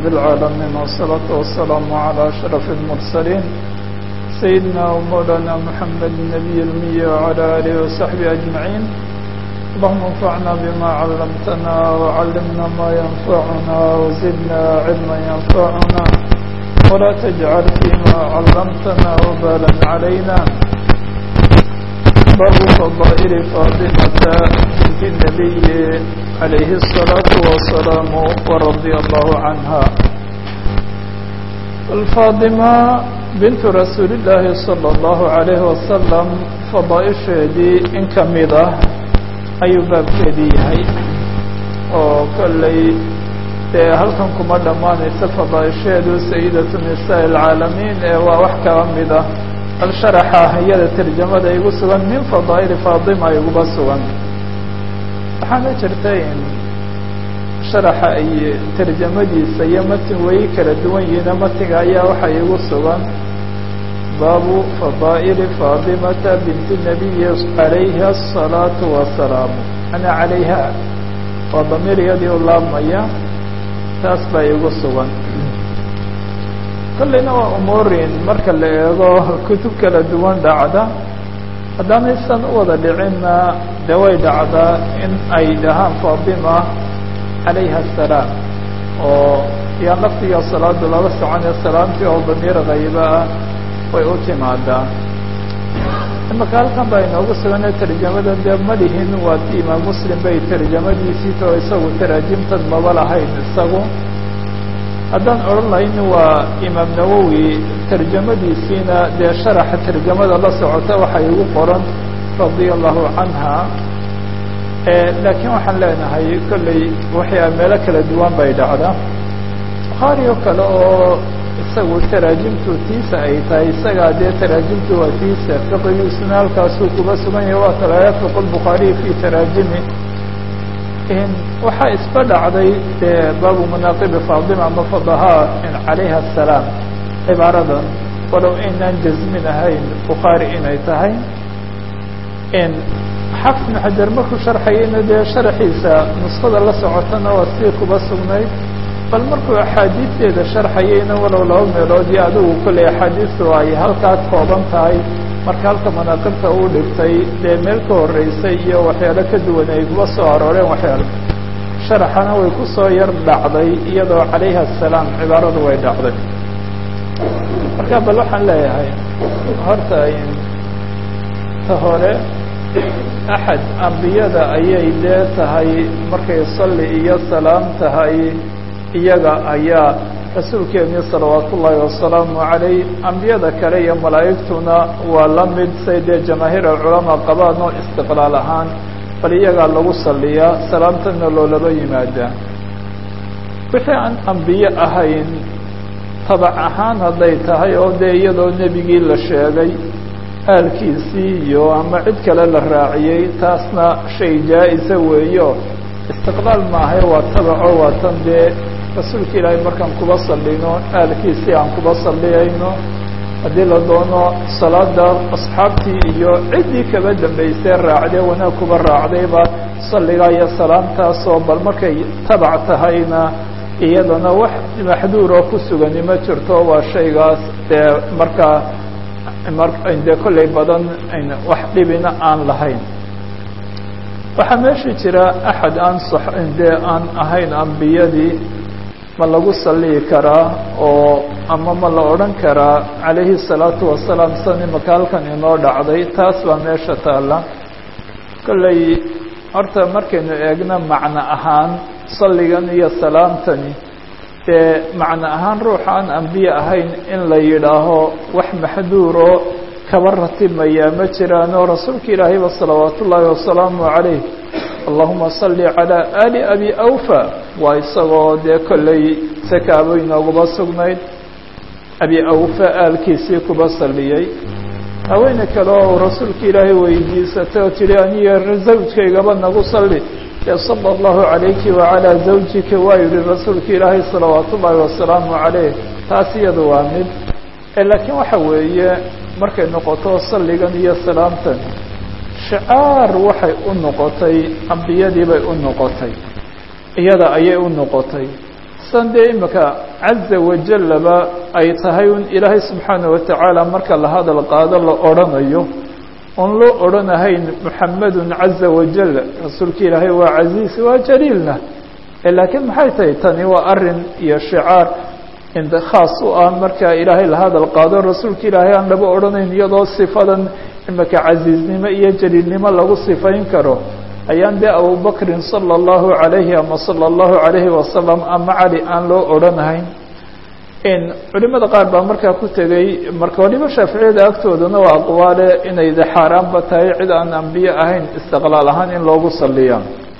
رب العالمين والصلاة والسلام على أشرف المرسلين سيدنا ومولانا محمد النبي المي وعلى آله وصحبه أجمعين اللهم انفعنا بما علمتنا وعلمنا ما ينفعنا وزدنا علما ينفعنا ولا تجعل فيما علمتنا وبالا علينا باب فضائل فاطمة بنت النبي عليه الصلاة والسلام ورضي الله عنها الفاطمة بنت رسول الله صلى الله عليه وسلم فضائشheedii in kamid ah ayuu baabkeedii yahay oo kolley dee halkan kuma dhammaanaysa fadaaisheedu sayidatu nisaa alcaalamiin ee waa wax kaba mid ah bal sharaxa iyada tarjamada igu sugan min fadaa'ili faatima iguba sugan waxaana jirta in sharaxa ay tarjamadiisa iyo matin way kala duwan yihiin matiga ayaa waxa igu sugan baabu fadaa'ili faatimata binti nabiyi calayha asalaatu wasalaamu ana calayha waa damiir iyadii u laabmaya taas baa igu sugan kolleyna waa umuurin marka la eego kutub kala duwan dhacda haddaanaysan u wada dhicinna dee way dhacdaa in ay dhahaan faatima calayha asalaam oo yaa laftiga salaadu lala soconaya salaamtii oo damiir kayba ah way u timaadaa imaka halkan baa inoogu sugana tarjamada dee malihin waa ti imaam muslim bay tarjamadiisii tao isagu taraajimtan maba lahayn isagu haddaan odhan lahayn waa imaam nawowi tarjamadiisiina dee sharaxa tarjamada la socota waxay igu qoran radia allahu canha laakiin waxaan leenahay kolley waxyaa meelo kala duwan bay dhacda bukhaari oo kale oo isagu taraajimtu tiisa ay tahay isagaa dee taraajimtu waa tiisa fiqigiisuna halkaasuu kuba sugan yahay waa kala yafiq lbukhaariy fi taraajimi waxaa isba dhacday dee baabu manaaqibi faatima ama fadahaa calayha asalaam cibaaradan walow aynaan jasmin ahayn bukhaari inay tahay xafs ibnu xajar markuu sharxayayna dee sharaxiisa nuskada la socotana waa sidii kuba sugnayd bal markuu axaadiisteeda sharxayayna walow laba meelood iyo adigu kolley axaadiistu ay halkaa kooban tahay marka halka manaaqibta uu dhigtay dee meel ka horreysay iyo waxyaalo ka duwan ay kuba soo arooreen waxyaalo sharaxana way ku soo yar dhacday iyadoo calayha asalaam cibaaradu way dhacday marka bal waxaan leeyahay horta ta hore axad ambiyada ayay dee tahay markay salli iyo salaam tahay iyaga ayaa rasuulkeeni salawaat ullaahi wasalaamu calayh ambiyada kale iyo malaa'igtuna waa la mid say dee jamaahiir alculamaa qabaan oo istiqlaal ahaan bal iyagaa lagu salliyaa salaamtana loolaba yimaadaa wixii aan ambiye ahayn tabac ahaan hadday tahay oo dee iyadoo nebigii la sheegay aalkiisii iyo ama cid kale la raaciyey taasna shay jaa-isa weeyo istiqlaal maahay waa tabaco waa tan dee rasuulka ilaahay markaan kuba sallino aalkiisii aan kuba salliyayno haddii la doono salaada asxaabtii iyo ciddii kaba dambaysay raacdee wanaag kuba raacdayba salligaa iyo salaamtaasoo bal markay tabac tahayna iyadana wax maxduuroo ku sugani ma jirto waa shaygaas dee markaa dee kollay badan wax dhibina aan lahayn waxaa meesha jira axad aan dee aan ahayn ambiyadii ma lagu salliyi karaa oo ama ma la odhan karaa calayhi الsalaatu wasalaam san imaka halkan inoo dhacday taas baa meesha taalla kolley horta markaynu eegno macno ahaan salligan iyo salaamtani dee macno ahaan ruuxa aan ambiye ahayn in la yidhaaho wax maxduuro kaba ratimayaa ma jiraanoo rasuulka ilaahayba salawaat ullaahi wasalaamu calayh allahuma salli calaa ali abi awfa waa isagoo dee kolley sakaabo inooguba sugnayd abi awfa aalkiisii kuba salliyey haweene kale oo rasuulka ilaahay weydiisatay oo tihi aniyo zawjkaygaba nagu salli ee sala allahu calayki wacalaa zawjika waa yihi rasuulka ilaahay salawaat ullaahi wasalaamu calayh taas iyada waa mid laakiin waxa weeye markay noqoto salligan iyo salaamtan shicaar waxay u noqotay ambiyadii bay u noqotay iyada ayay u noqotay san dee imika caza wajalaba ay tahay un ilaahay subxaana watacaala marka la hadal qaado la odrhanayo oon loo odhanahayn muxamedun caza wajal rasuulka ilaahay waa casiis waa jaliilna laakiin maxay tahay tani waa arin iyo shicaar ind khaas u ah marka ilaahay la hadal qaado rasuulka ilaahay aan laba odhanayn iyadoo sifadan imika casiiznimo iyo jaliilnimo lagu sifayn karo ayaan dee abubakrin salى اllahu عalayhi ama salى اllahu عalayhi wasalam ama cali aan loo odhanahayn culimada qaar baa markaa ku tegey marka waliba shaaficiyada agtoodana waa aqwaale inay de xaaraanba tahay cid aan ambiye ahayn istiqlaal ahaan in loogu saliya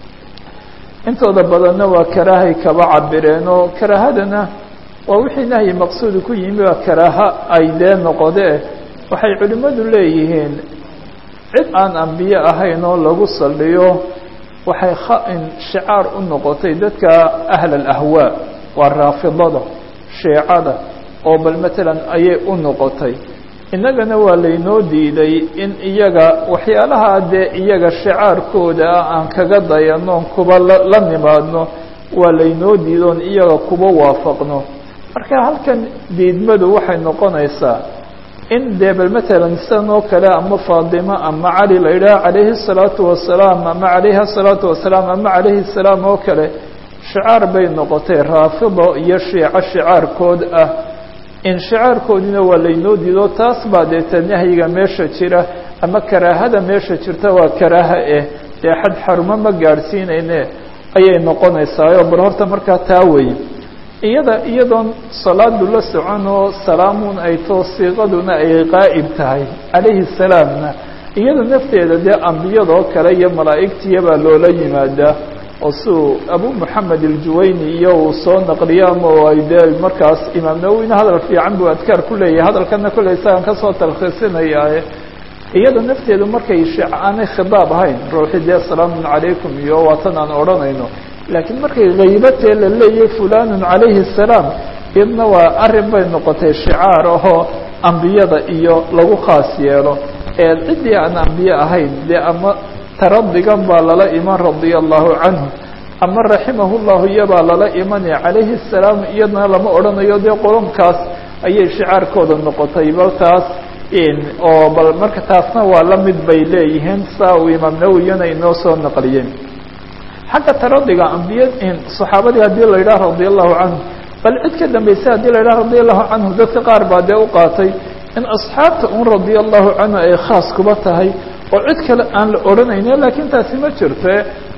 intooda badanna waa karaahay kaba cabireen oo karaahadana waa wixii nahyi maqsuudi ku yimi waa karaaha ay dee noqode waxay culimmadu leeyihiin cid aan ambiye ahayn oo lagu saliyo waxay khain shicaar u noqotay dadka ahl alahwaa waa raafidada sheecada oo bal matalan ayay u noqotay innagana waa laynoo diiday in iyaga waxyaalaha dee iyaga shicaarkooda ah aan kaga dayanoon kuba la nimaadno waa laynoo diidoon iyaga kuba waafaqno marka halkan diidmadu waxay noqonaysaa in dee bal matalan sidan oo kale ama faadimo ama cali la yidhaha calayhi الsalaatu wasalaam ama calayha الsalaatu wasalaam ama calayhi الsalaam oo kale shicaar bay noqotay raafido iyo shiico shicaarkood ah in shicaarkoodina waa laynoo diido taas baa deeta nahyiga meesha jira ama karaahada meesha jirta waa karaaha eh dee xad xarumo ma gaadhsiinayne ayay noqonaysaayo bal horta markaa taa weeye iyada iyadoon salaadu la socon oo salaamun ay too siiqaduna ay qaa'ib tahay calayhi salaamna iyada nafteeda dee ambiyadoo kale iyo malaa'igtiya baa loola yimaadaa oo siuu abu moxamed aljuwayni iyo uu soo naqliyo ama ay dee markaas imaam nawowina hadal fiican buu adkaar ku leeyahay hadalkana kolley isagaan kasoo talkhiisinayaaye iyada nafteedu markay aanay khidaab ahayn ruuxi dee salaamun calaykum iyo waatan aan odhanayno laakiin markay haybatee la leeyahay fulanun calayhi الsalaam iyadna waa arrin bay noqotay shicaar ahoo ambiyada iyo lagu khaas yeelo ee ciddii aan ambiye ahayn dee ama taradigan baa lala iman radia allahu canhu ama raximahu llahu iyabaa lala imanaya calayhi الsalaam iyadna lama odhanayo dee qolonkaas ayay shicaarkooda noqotay bal taas oo bal marka taasna waa la mid bay leeyihiin saa uu imaam nawiyana inoo soo naqliyey xagga taradiga ambiya saxaabadii haddii la yidhaha radia allahu canhu bal cid ka dambaysa haddii la yidhaha radia allahu canhu dadka qaar baa dee u qaatay in asxaabta un radia allahu canhu ay khaas kuba tahay oo cid kale aan la odhanayne laakiin taasi ma jirte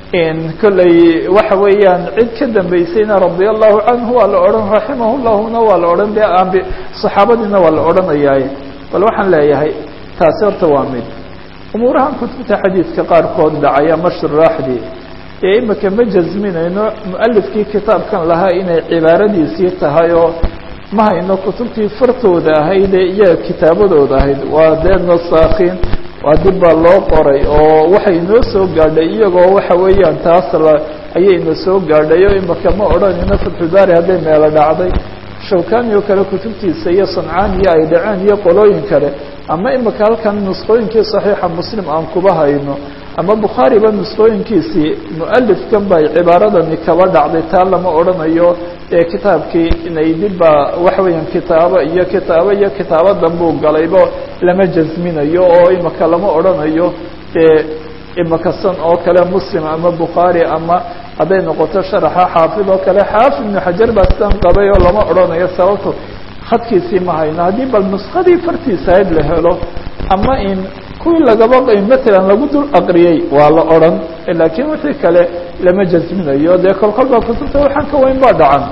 kolley waxa weeyaan cid ka dambaysayna radia allahu canhu waa la odhan raximah llahuna waa la odhan dee ambi saxaabadiina waa la odhanayaaye bal waxaan leeyahay taasi horta waa mid umuurahan kutubta xadiidka qaarkood dhacaya mashraaxdii ee imika ma jasminayno mualifkii kitaabkan lahaa inay cibaaradiisii tahay oo ma hayno kutubtii fartooda ahayd ee iyaga kitaabadooda ahayd waa dee nasaakiin waa dib baa loo qoray oo waxay inoo soo gaadhay iyagoo waxa weeyaan taas la ayayna soo gaadhay oo imika ma odhanayno fatxudaari hadday meelo dhacday shawkani oo kale kutubtiisa iyo sancaaniyo ay dhaceen iyo qolooyin kale ama imika halkan nusqooyinkii saxiixa muslim aan kuba hayno ama bukhaariba nusqooyinkiisii mualifkan bay cibaaradani kaba dhacday taa lama odhanayo ee kitaabkii inay dibbaa waxa weeyaan kitaabo iyo kitaabo iyo kitaabo danbuu galaybo lama jasminayo oo imika lama odhanayo dee imika san oo kale muslim ama bukhaari ama hadday noqoto sharaxa xaafid oo kale xaafid ibnu xajar baa sidan qabay oo lama odhanayo sababto khadkiisii ma hayno haddii bal nuskadii fartiisa hayd la helo ama in kuwii lagaba matalan lagu dul aqriyey waa la odhan laakiin wixii kale lama jasminayo dee kolkol baa kutubta waxaan ka weyn baa dhacan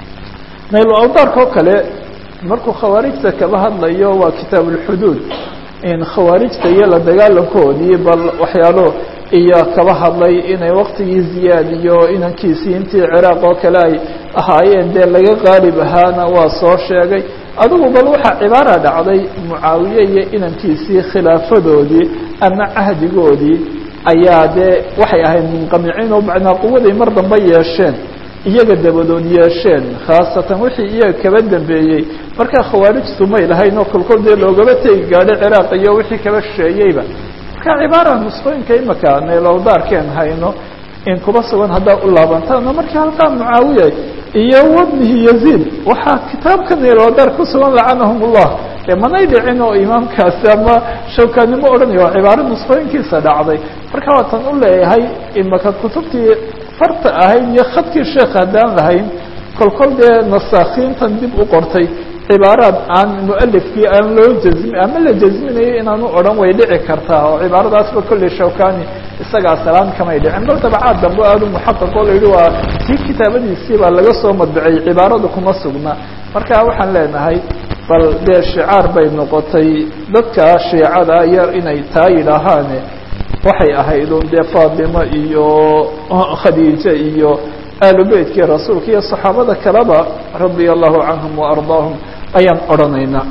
nayl awdaarka oo kale markuu khawaarijta kaba hadlayo waa kitaab ulxuduud in khawaarijta iyo la dagaalankoodii bal waxyaalo iyo kaba hadlay inay waktigii ziyaad iyo inankiisii intii ciraaq oo kale ay ahaayeen dee laga qaalib ahaana waa soo sheegay adigu bal waxaa cibaara dhacday mucaawiye iyo inankiisii khilaafadoodii ama cahdigoodii ayaa dee waxay ahayd munqamiciin oo macnaa quwaday mar dambe yeesheen iyaga dabadood yeesheen khaasatan wixii iyaga kaba dambeeyey markaa khawaarijtu may lahayn oo kolkol dee loogaba tegi gaadhay ciraaq iyo wixii kaba shisheeyeyba marka cibaara nusqooyinka imika neelowdaarkeen hayno in kuba sugan haddaa u laabantaan oo markii halkaa mucaawiya iyo wabnihi yaziid waxaa kitaabkan iloodaar ku sugan lacanahum ullah dee manay dhicin oo imaamkaasi ama shawkaanimo odhanayo waa cibaaro nusqooyinkiisa dhacday marka waatan u leeyahay imaka kutubtii farta ahayd iyo khadkii sheekh haddaan lahayn kolkol dee nasaakiintan dib u qortay cibaaraad aan mualifkii aan loo jazmi ama la jazminayo inaanu odhan way dhici kartaa oo cibaaradaasba kolley shawkani isaga asalaan kamay dhicin bal dabacaad dambe aadu muxaqaq oo la yihi waa kii kitaabadiisii baa laga soo madbicay cibaaradu kuma sugna marka waxaan leenahay bal dee shicaar bay noqotay dadka shiicada yar inay taa yidhaahaane waxay ahayd un dee faatimo iyo khadiije iyo aalu beytkii rasuulka iyo saxaabada kaleba radia allahu canhum waardaahum ayaan odhanaynaa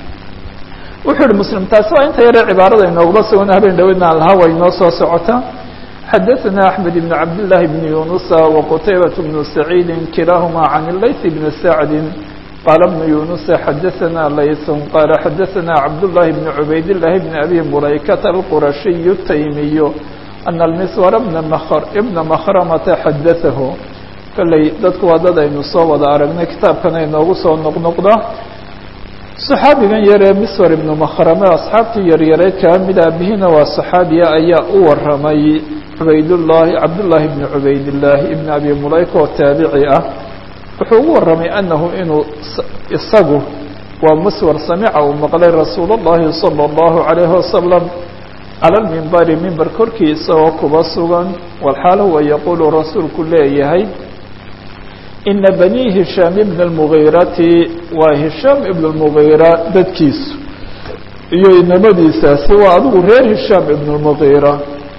wuxuu yihi muslim taasi waa inta yare cibaarada inoogula sugan habeen dhaweydna alha way inoo soo socotaa xadaثna أحmed بن cabd للahi بن yunusa وqtaybaة بن سacيidi kilahma عan layث بn sacdi qala بن yunusa xadaثna layث qala xadaثna cabdالlahi بn cubayd الlahi بn abi mulaykata الqurashiy الtaymiy أن المsور بna mkrmta xadaثahu kolley dadku waa dad aynu soo wada aragnay kitaabkana inoogu soo noqnoqda صaxaabigan yaree miswar ibnu makrame asxaabtii yaryareed kaa mid aabihina waa صaxaabiya ayaa u waramay cubaydullahi cabdullaahi ibni cubaydillaahi ibni abi mulayka oo taabici ah wuxuu ugu waramay anahu inuu isagu waa miswar samica uu maqlay rasuul اllahi salى اllahu عalayhi wasalam cala lmimbari mimber korkii isagoo kuba sugan walxaal huwa yaquulu rasuulku leeyahay ina bani hishaam ibn اlmugiirati waa hishaam ibn اlmugiira dadkiisu iyo inamadiisaasi waa adigu reer hishaam ibn اlmugiira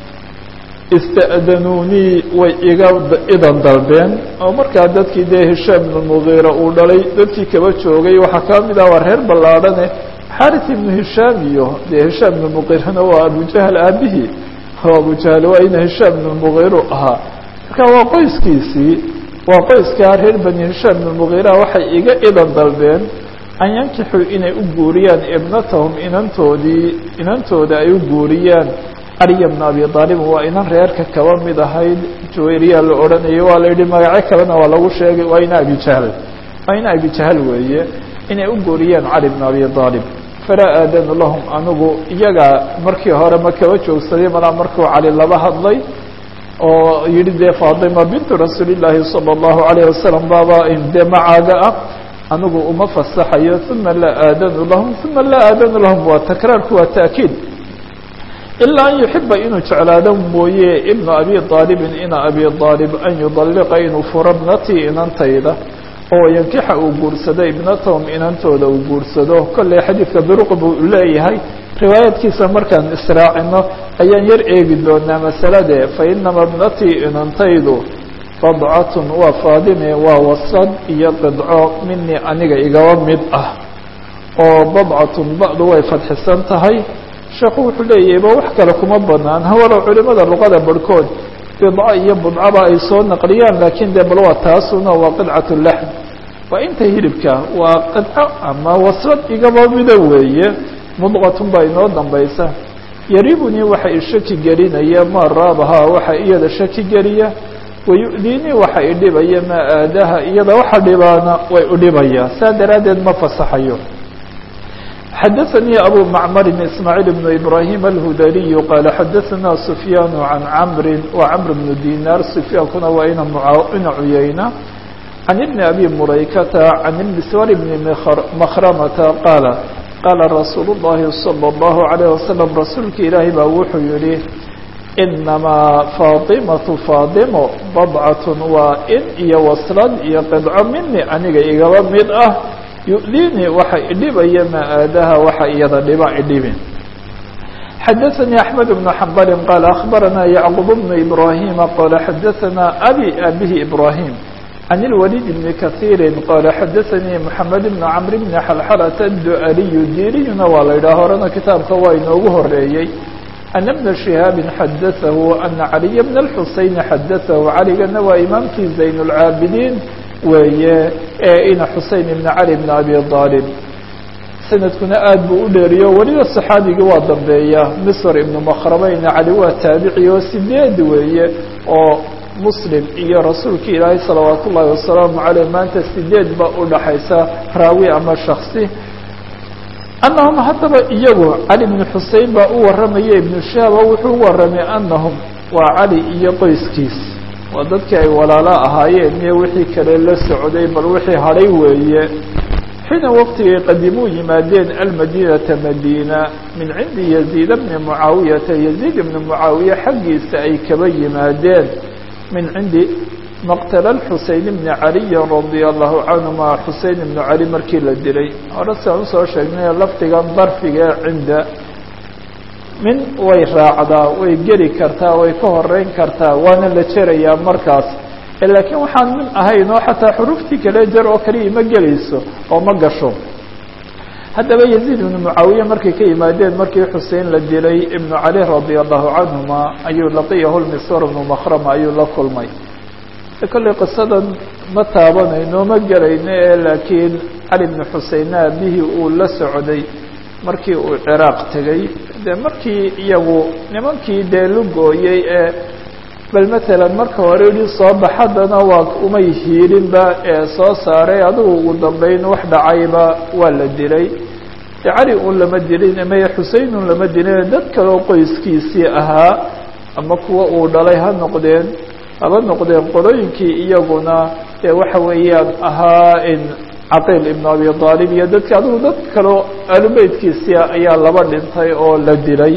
ista'danuunii way iga idan dalbeen oo markaa dadkii dee hishaam ibn اlmugiira uu dhalay dadkii kaba joogay waxaa kaa mid ah waa reer ballaadhane xaris ibnu hishaam iyo dee hishaam ibn mugiirana waa abujahl aabihii abujahl waa ina hishaam ibn mugiiru ahaa marka waa qoyskiisii waa qoyskaa reer bani hishaam ibn mugiira waxay iga idan dalbeen an yankixuu inay u guuriyaan ibnatahum inantoodii inantooda ay u guuriyaan caliya bna abi aalib waa inan reerka kaba mid ahayd jawayriya la odhanayay waa la yidhi magaco kalena waa lagu sheegay waa ina abijahl waa ina abijahl weeye inay u guuriyaan cali bna abi aalib falaa aadanu lahum anigu iyaga markii hore ma kaba joogsaday malaa markuu cali laba hadlay oo yihi dee faatima bintu rasuuli llaahi salى اllahu alayh wasalam baaba dee macaaga ah anigu uma fasaxayo uma laa aadanu lahum uma laa aadanu lahum waa takraarku waa taakiid ilaa an yuxiba inuu jeclaado mooye ibnu abi aalibin ina abi aalib an yudalliqa inuu furo bnatii inantayda oo yankixa uu guursado ibnatahum inantooda uu guursado kolley xadiidka duruq buu leeyahay riwaayadkiisa markaan israacino ayaan yar eegi doonaa masalade fa inama bnatii inantaydu badcatun waa faadime waa wasad iyo qidco minii aniga igaba mid ah oo badcatun ba'du way fadxisan tahay sheekhu wuxuu leeyahay ba wax kale kuma banaan hawalow culimada luqada barhkood bidco iyo budcaba ay soo naqliyaan laakiin dee bal waa taasuna waa qidcat laxm waa inta hilibka waa qidco ama wasad igaba mida weeye mudqatun baa inoo dambaysa yaribunii waxa i shaki gelinaya maa raabahaa waxa iyada shaki geliya wayu'diinii waxa i dhibaya maa aadaha iyada waxa dhibaana way udhibaya saa daraaddeed ma fasaxayo xadaثnي أbو معmr إسmاعيل بن إبراهيم الهudلي qال xadaثna سفyان عن cمr وcمر بن ديناr سفyاankuna waa ina ina cuyayna عن بن أbي مulaykةa عن المسور بن مkrمةa qاaل qاala رasuuل اللhi صلى الله عليه وسلم rasuulka ilaahi baa wuxuu yihi إنamaa فاطiمaة فاطimo بضcaة waa in iyo waslad iyo qidco mini aniga igaba mid ah yu'diinii waxa idhibaya maa aadaha waxa iyada dhiba idhibin xadaثnii أحmed بن حmbali qaal أخbarana yعqub بن إbrahima qala xadaثana abi abihi إbrahim عن الوليد بن kaثيiri qala xadaثanii محamed بن cمr بn xلxلة الdu'aliyu diriyuna waa la yidhaha horena kitaabka waa inoogu horeeyey أن بن شهاaب xadaثah أنa عaliي بن الxuseين xadaثah caligana waa imaamkii زayn الcaabidiin weeye ee ina xusein ibn cali bn abi aalib sanadkuna aad buu u dheeriyo weliba saxaabigii waa dambeeya misr ibnu makrabeyna cali waa taabici oo sideed weeye oo muslim iyo rasuulka ilaahay salawaat ullaahi wasalaamu caleyh maanta sideed baa u dhaxaysa raawi ama shaksi annahum haddaba iyagu cali bnu xusein baa u warramaya ibnu shahaba wuxuu u warramay annahum waa cali iyo qoyskiis waa dadkii ay walaalo ahaayeen iyo wixii kale la socday bal wixii hadhay weeye xiina waqtigay qadimuu yimaadeen almadiinata madiina min cindi yaziid bni mucaawiyata yaziid ibni mucaawiya xaggiisa ay kaba yimaadeen min cindi maqtala xusein bni caliyin radia allahu canhuma xusein ibnu cali markii la dilay hore siaan usoo sheegnay lafdigan darfiga ee cinda min way raacdaa way geli kartaa way ka horeyn kartaa waana la jerayaa markaas laakiin waxaan min ahayn oo xataa xuruftii kale jar oo kaliya ma gelayso oo ma gasho haddaba yaziid ibnu mucaawiya markay ka yimaadeen markii xusein la dilay ibnu cali radia allahu canhuma ayuu laqiyahu lmiswar ibnu makhrama ayuu la kulmay kolley qisadan ma taabanayno ma gelayno ee laakiin cali bnu xusein aabihii uu la socday markii uu ciraaq tegey dee markii iyagu nimankii dee lugooyey ee bal matalan marka hore idhi soo bax haddana waa umay hiilinba ee soo saaray adigu ugu dambeyn wax dhacayba waa la dilay de cali un lama dilin maya xusein un lama dilin dad kaleo qoyskiisii ahaa ama kuwa uu dhalay ha noqdeen haba noqdeen qolooyinkii iyaguna ee waxa weeyaan ahaa in caqiil ibnu abi aalib iyo dadka adigu dad kaleo aalubeytkiisii ayaa laba dhintay oo la dilay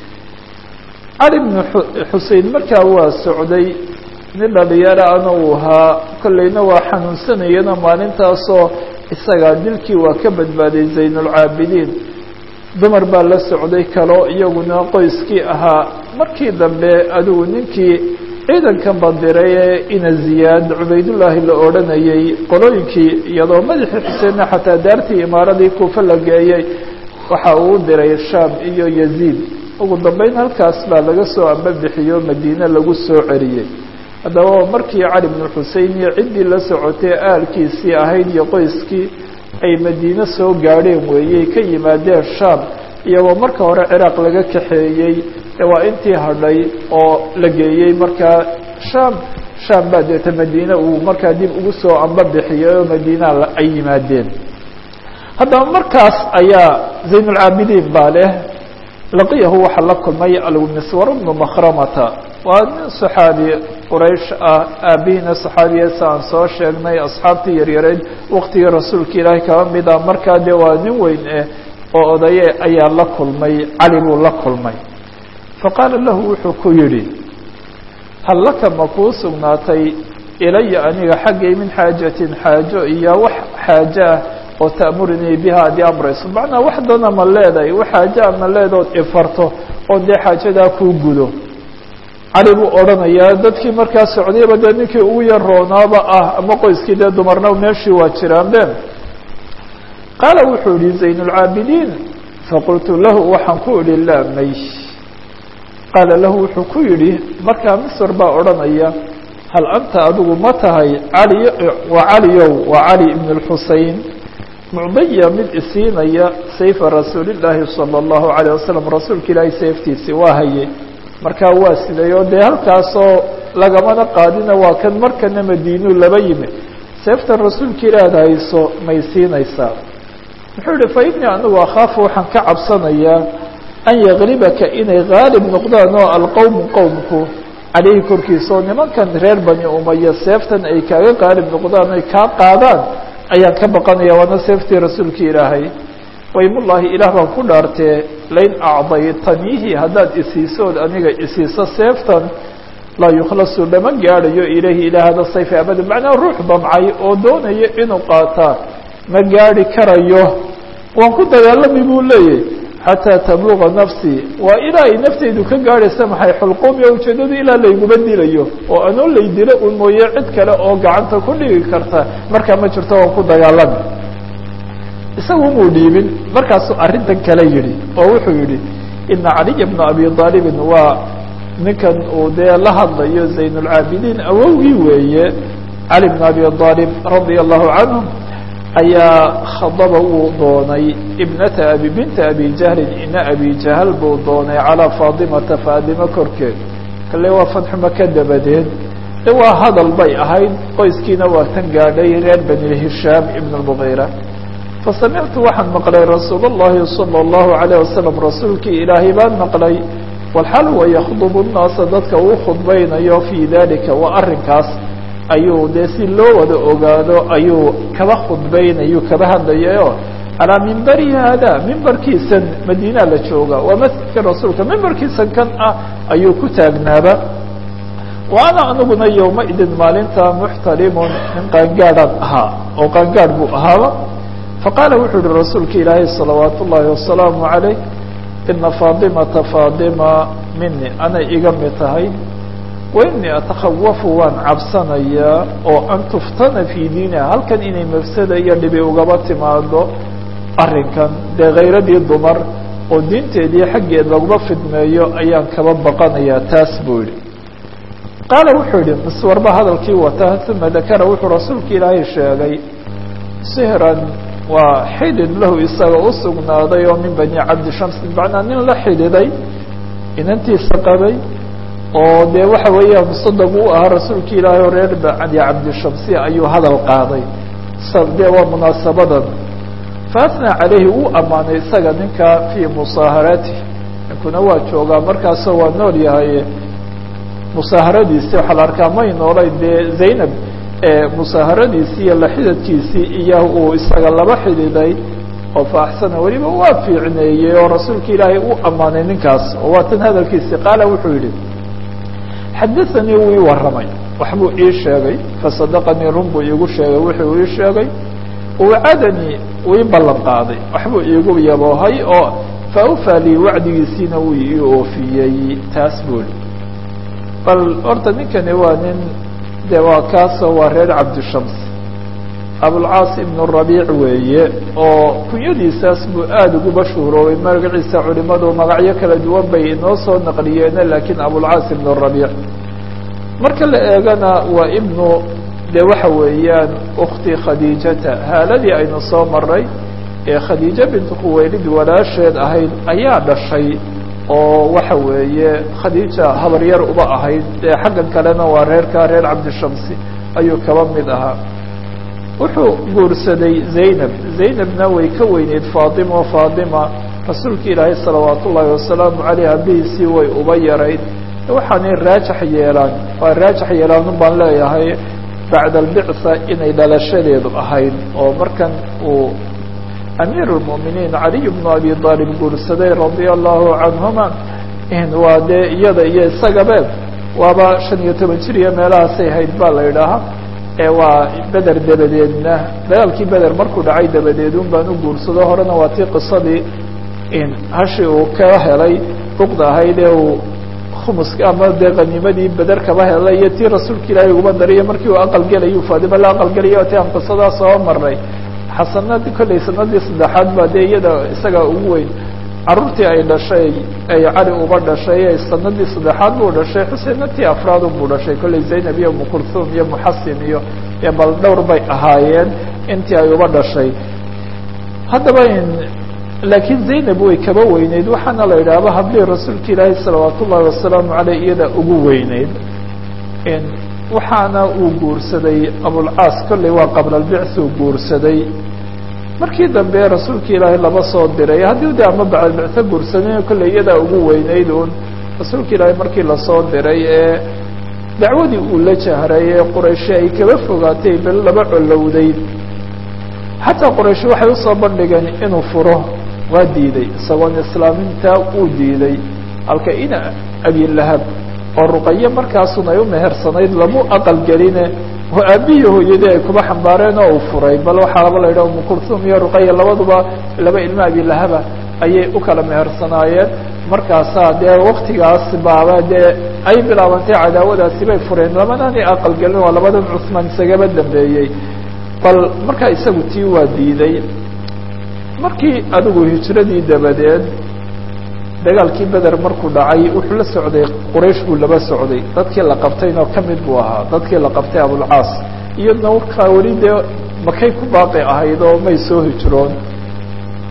cali bnu xusein markaa waa socday nin dhalinyaro ana uu ahaa kolleyna waa xanuunsanayana maalintaasoo isagaa dilkii waa ka badbaaday zaynulcaabidiin dumar baa la socday kaloo iyaguna qoyskii ahaa markii dambe adigu ninkii ciidankan bandiray ee ina ziyaad cubaydullaahi la odhanayay qolooyinkii iyadoo madaxii xuseenna xataa daartii imaaradii kuufa la geeyey waxa uu diray shaam iyo yaziid ugu dambeyn halkaas baa laga soo ambabixiyo madiine lagu soo celiyey haddaba markii cali bnu xusein iyo ciddii la socotay aalkiisii ahayd iyo qoyskii ay madiine soo gaadheen weeyey ka yimaadeen shaam iyagoo marka hore ciraaq laga kaxeeyey waa intii hadhay oo la geeyey markaa shaam shaam baa deeta madiine uu markaa dib ugu soo ambabixiyey oo madiina ay yimaadeen haddaba markaas ayaa zaynulcaabidiin baa leh laqiyahu waxaa la kulmay almiswar bnu makhramata waa nin saxaabi quraysh ah aabihiina saxaabiyeesa aan soo sheegnay asxaabtii yaryareed waqtigii rasuulka ilaahay kaba mida markaa dee waa nin weyn eh oo odaye ayaa la kulmay cali buu la kulmay faqaala lahu wuxuu ku yidhi hal laka ma kuu sugnaatay ilaya aniga xaggay min xaajatin xaajo iyo wax xaajo ah oo ta'murinii biha ad i amrayso macnaa wax dana ma leedahay wax xaajoa ma leedaood ifarto oo dee xaajadaa kuu gudo cali buu odhanayaa dadkii markaa socdayba dee ninkii ugu yar roonaaba ah ama qoyskii dee dumarna meeshii waa jiraanbe qaala wuxuu yihi zaynulcaabidiin faqultu lahu waxaan ku idhi laa may qaala lahu wuxuu ku yidhi markaa misr baa odhanaya hal anta adigu ma tahay cali waa caliyow waa cali ibn اlxusein mucdaya mid isiinaya sayfa rasuulillaahi salى اllahu alayه wasalam rasuulka ilaahay seeftiisi waa hayey markaa waa siday oo dee halkaasoo lagamana qaadina waa kan markana madiinuu laba yimi seeftan rasuulka ilaad hayso may siinaysaa muxuu yihi fa inii anigu akhaafu waxaan ka cabsanayaa an yaglibaka inay haalib noqdaan oo alqowmu qowmku caleyhi korkiisa oo nimankan reer bani umaya seeftan ay kaaga qaalib noqdaan ay kaa qaadaan ayaan ka baqanaya waana seeftii rasuulka ilaahay waymullaahi ilaah baan ku dhaartee lain acdaytaniihi haddaad isiisood aniga isiiso seeftan laa yukhlasu lama gaadhayo ilayhi ilaa hada sayf abada macnaa ruux damcay oo doonaya inuu qaataa ma gaadhi karayo waan ku dagaalami buu leeyahy xataa tabluga nafsii waa ilaa ay nafteydu ka gaadhaysa maxay xulquumiya ujeeddadu ilaa layguma dilayo oo anoo lay dilo un mooye cid kale oo gacanta ku dhigi karta markaa ma jirto waan ku dagaalami isagu muu dhiibin markaasuu arrintan kale yidhi oo wuxuu yidhi ina caliya bna abi aalibin waa ninkan uu dee la hadlayo zaynulcaabidiin awowgii weeye cali bn abi aalib radia allahu canhum ayaa khadaba wuu doonay ibnata abi binta abi jahlin ina abi jahl buu doonay calaa faadimata faadimo korkeed kale waa fadxu maka dabadeed de waa hadal bay ahayd qoyskiina waa tan gaadhay reer bani hishaam ibn اmugiira fasamictu waxaan maqlay rasuul اllahi salى اllahu alayه wasalam rasuulkii ilaahay baan maqlay walxal wa yakdubu nnaasa dadka uu khudbaynayo fii dalika waa arrinkaas ayuu dee si loo wada ogaado ayuu kaba khudbaynayu kaba hadlayayo calaa mimbari haada mimbarkiisan madiina la jooga waa masjidka rasuulka mimbarkiisan kan ah ayuu ku taagnaaba wa ana aniguna yowmaidin maalinta muxtalimun nin qaangaadhaan ahaa oo qaangaadh buu ahaaba faqaala wuxuu yihi rasuulka ilaahay salawaat ullaahi wasalaamu calayh ina faadimata faadima mini anay iga mid tahay wa inii atakhawafu waan cabsanayaa oo an tuftana fii diiniha halkan inay mafsada iyo dhibi ugaba timaado arrinkan dee khayradii dumar oo diinteedii xaggeed laguma fidmeeyo ayaan kaba baqanayaa taas buu yihi qaala wuxuu yihi miswarba hadalkii wata uma dakara wuxuu rasuulka ilaahay sheegay sihran waa xidid lahu isaga u sugnaaday oo min bani cabdi shams bimacnaa nin la xididay inantiisa qabay oo dee waxa weeya musadaq u ahaa rasuulka ilaahay oo reer bani cabdishamsi ayuu hadal qaaday dee waa munaasabadan faatnaa calayhi wuu ammaanay isaga ninka fii musaaharaatih ninkuna waa joogaa markaasoo waa nool yahay musaaharadiisi waxaa la arkaa may noolayn dee zaynab musaaharadiisii iyo la xidadkiisii iyo uu isaga laba xididay oo faaxsana weliba waa fiicneeyey oo rasuulka ilaahay u ammaanay ninkaas oo waa tan hadalkiisii qaala wuxuu yihi xadaanii wuu ii warramay waxbuu ii sheegay fasadaqanii run buu iigu sheegay wuxuu ii sheegay wacadanii uu ii ballan qaaday waxbuu iigu yaboohay oo faawfaa lii wacdigiisiina wuu ii oofiyey taas buuli bal horta ninkani waa nin de waa kaasoo waa reer cabdishams abulcaas ibnu rabiic weeye oo kunyadiisaas buu aada ugu mashhuuroobay magaciisa culimadu magacyo kala duwan bay inoo soo naqliyeene laakiin abulcaas ibnu rabiic marka la eegana waa ibnu de waxa weeyaan ukti khadiijata haaladii aynu soo maray ee khadiijo bintu khuwaylid walaasheed ahayd ayaa dhashay oo waxa weeye khadiija habaryar uba ahayd ee xaggan kalena waa reerka reer cabdishamsi ayuu kaba mid ahaa wuxuu guursaday zaynab zaynabna way ka weyneyd faatima faatima rasuulka ilaahay salawaat ullaahi wasalaamu caleyh abihiisii way uba yarayd waxaanay raajax yeelaan waa raajax yeelaan un baan leeyahay bacda albicsa inay dhalashadeedu ahayd oo markan uu amiir اlmuminiin caliy bnu abi aalib guursaday radia allahu canhuma waa dee iyada iyo isagabe waaba shan iyo toban jir iyo meelahaasay hayd baa la idhaahaa ee waa beder dabadeedna dagaalkii beder markuu dhacay dabadeed un baan u guursado horena waa tii qisadii hashi uu ka helay duqda ahayd ee uu khumuska ama dee qaniimadii beder kaba helay iyo tii rasuulka ilaahay uguma dariyo markii uu aqal gelayu faadima la aqal gelayo ti aan qisadaa soo maray xasanadii kollay sanadii saddexaad baa dee iyada isaga ugu weyn carruurtii ay dhashay ay cali uba dhashay sanadii saddexaad buu dhashay xuseenna tii afraadun buu dhashay kollay zaynab iyo mukurthum iyo muxasin iyo bal dhowr bay ahaayeen intii ay uba dhashay haddaba laakiin zaynab way kaba weyneyd waxaana la yidhaahba haddii rasuulka ilaahay salawaat ullaahi wasalaamu caleyh iyada ugu weyneyd waxaana uu guursaday abulcaas kollay waa qabla albicth uu guursaday markii dambe rasuulka ilaahay laba soo diray haddii de ama bacdalbictho guursadayna kollay iyadaa ugu weyneyd un rasuulka ilaahay markii lasoo diray ee dacwadii uu la jahray ee qurayshi ay kaba fogaatay bel laba colowday xataa qurayshi waxay usoo bandhigeen inuu furo waa diiday isagoon islaamintaa uu diiday halka ina abilahab oo ruqaye markaasun ay u mehersanayd lamu aqal geline oo aabihii hooyadii ay kuba xambaareen oo uu furay bal waxaaba la yidhaha umukurthum iyo ruqaya labaduba laba ilmo abilahaba ayay u kala mehersanaayeen markaasaa dee waktigaas baaba dee ay bilaabantay cadaawadaasi bay fureen lamadani aqal gelin waa labadan cusmaan isagaba dambeeyey bal markaa isagu tii waa diiday markii adigu hijradii dabadeed dagaalkii beder markuu dhacay wuxuu la socday quraysh buu laba socday dadkii la qabtayna ka mid buu ahaa dadkii la qabtay abulcaas iyadna warkaa weli dee makay ku baaqi ahayd oo may soo hijroon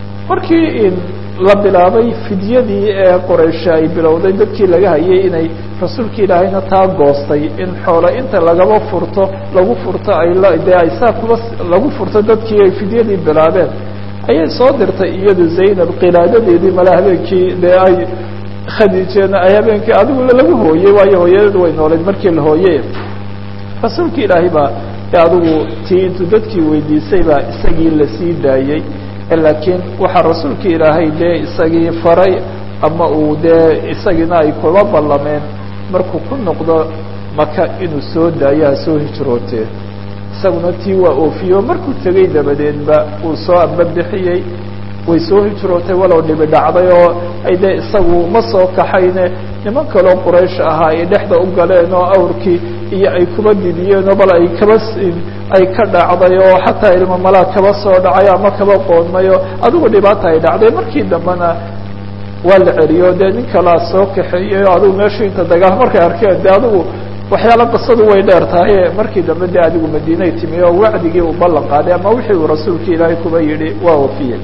markii la bilaabay fidyadii ee quraysh ay bilowday dadkii laga hayay inay rasuulka ilaahayna taa goostay in xoolo inta lagaba furto lagu furto ay dee ay saa kuba lagu furto dadkii ay fidyadii bilaabeen ayay soo dirtay iyadu zaynab qilaadadeedii mala habeenkii dee ay khadiijeena ay habeenkii adigu lagu hooyey waayo hooyadeedu way nooleed markii la hooye rasuulka ilaahay baa e adigu tii intuu dadkii weydiisay baa isagii lasii daayey laakiin waxaa rasuulka ilaahay dee isagii faray ama uu dee isagiina ay kula ballameen markuu ku noqdo maka inuu soo daayo ha soo hijrootee isaguna tii waa oofiyo markuu tegey dabadeedba uu soo ambabixiyey way soo hijrootay walow dhibi dhacday oo ay dee isagu ma soo kaxayne niman kaloo quraysh ahaa ay dhexda u galeen oo awrkii iyo ay kuba didiyeen oo bal ay kaba ay ka dhacday oo xataa ilmo malaa kaba soo dhacay ama kaba qoonmay oo adigu dhibaata ay dhacday markii dambena waa la celiyo dee nin kalaa soo kaxeeyey oo adigu meeshu inta dagaal markay arkeen de adigu waxyaala qisadu way dheer tahay markii dambe de adigu madiinay timi oo wacdigii uu ballan qaaday ama wixii uu rasuulka ilaahay kuba yidhi waa oofiyey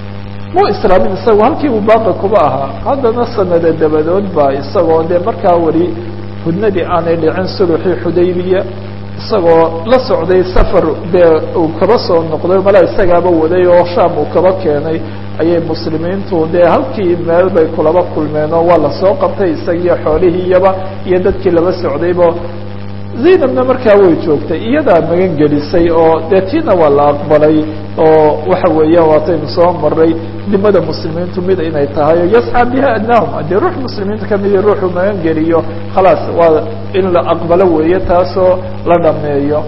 mu islaamin isagu halkii uu baaqi kuba ahaa haddana sanada dabadood baa isagoo dee markaa weli hudnadii aanay dhicin suluxii xudaybiya isagoo la socday safar dee uu kaba soo noqday mala isagaaba waday oo shaam uu kaba keenay ayay muslimiintu dee halkii meel bay kulaba kulmeen oo waa lasoo qabtay isagiyo xoolihiiyaba iyo dadkii laba socdayba zaynabna markaa way joogtay iyadaa magan gelisay oo dee tiina waa la aqbalay oo waxa weeya waataynu soo maray dimada muslimiintu mid inay tahay oo yascaa biha adnaahum haddii ruux muslimiinta kamidii ruuxu magan geliyo khalaas waa in la aqbalo weeye taasoo la dhameeyo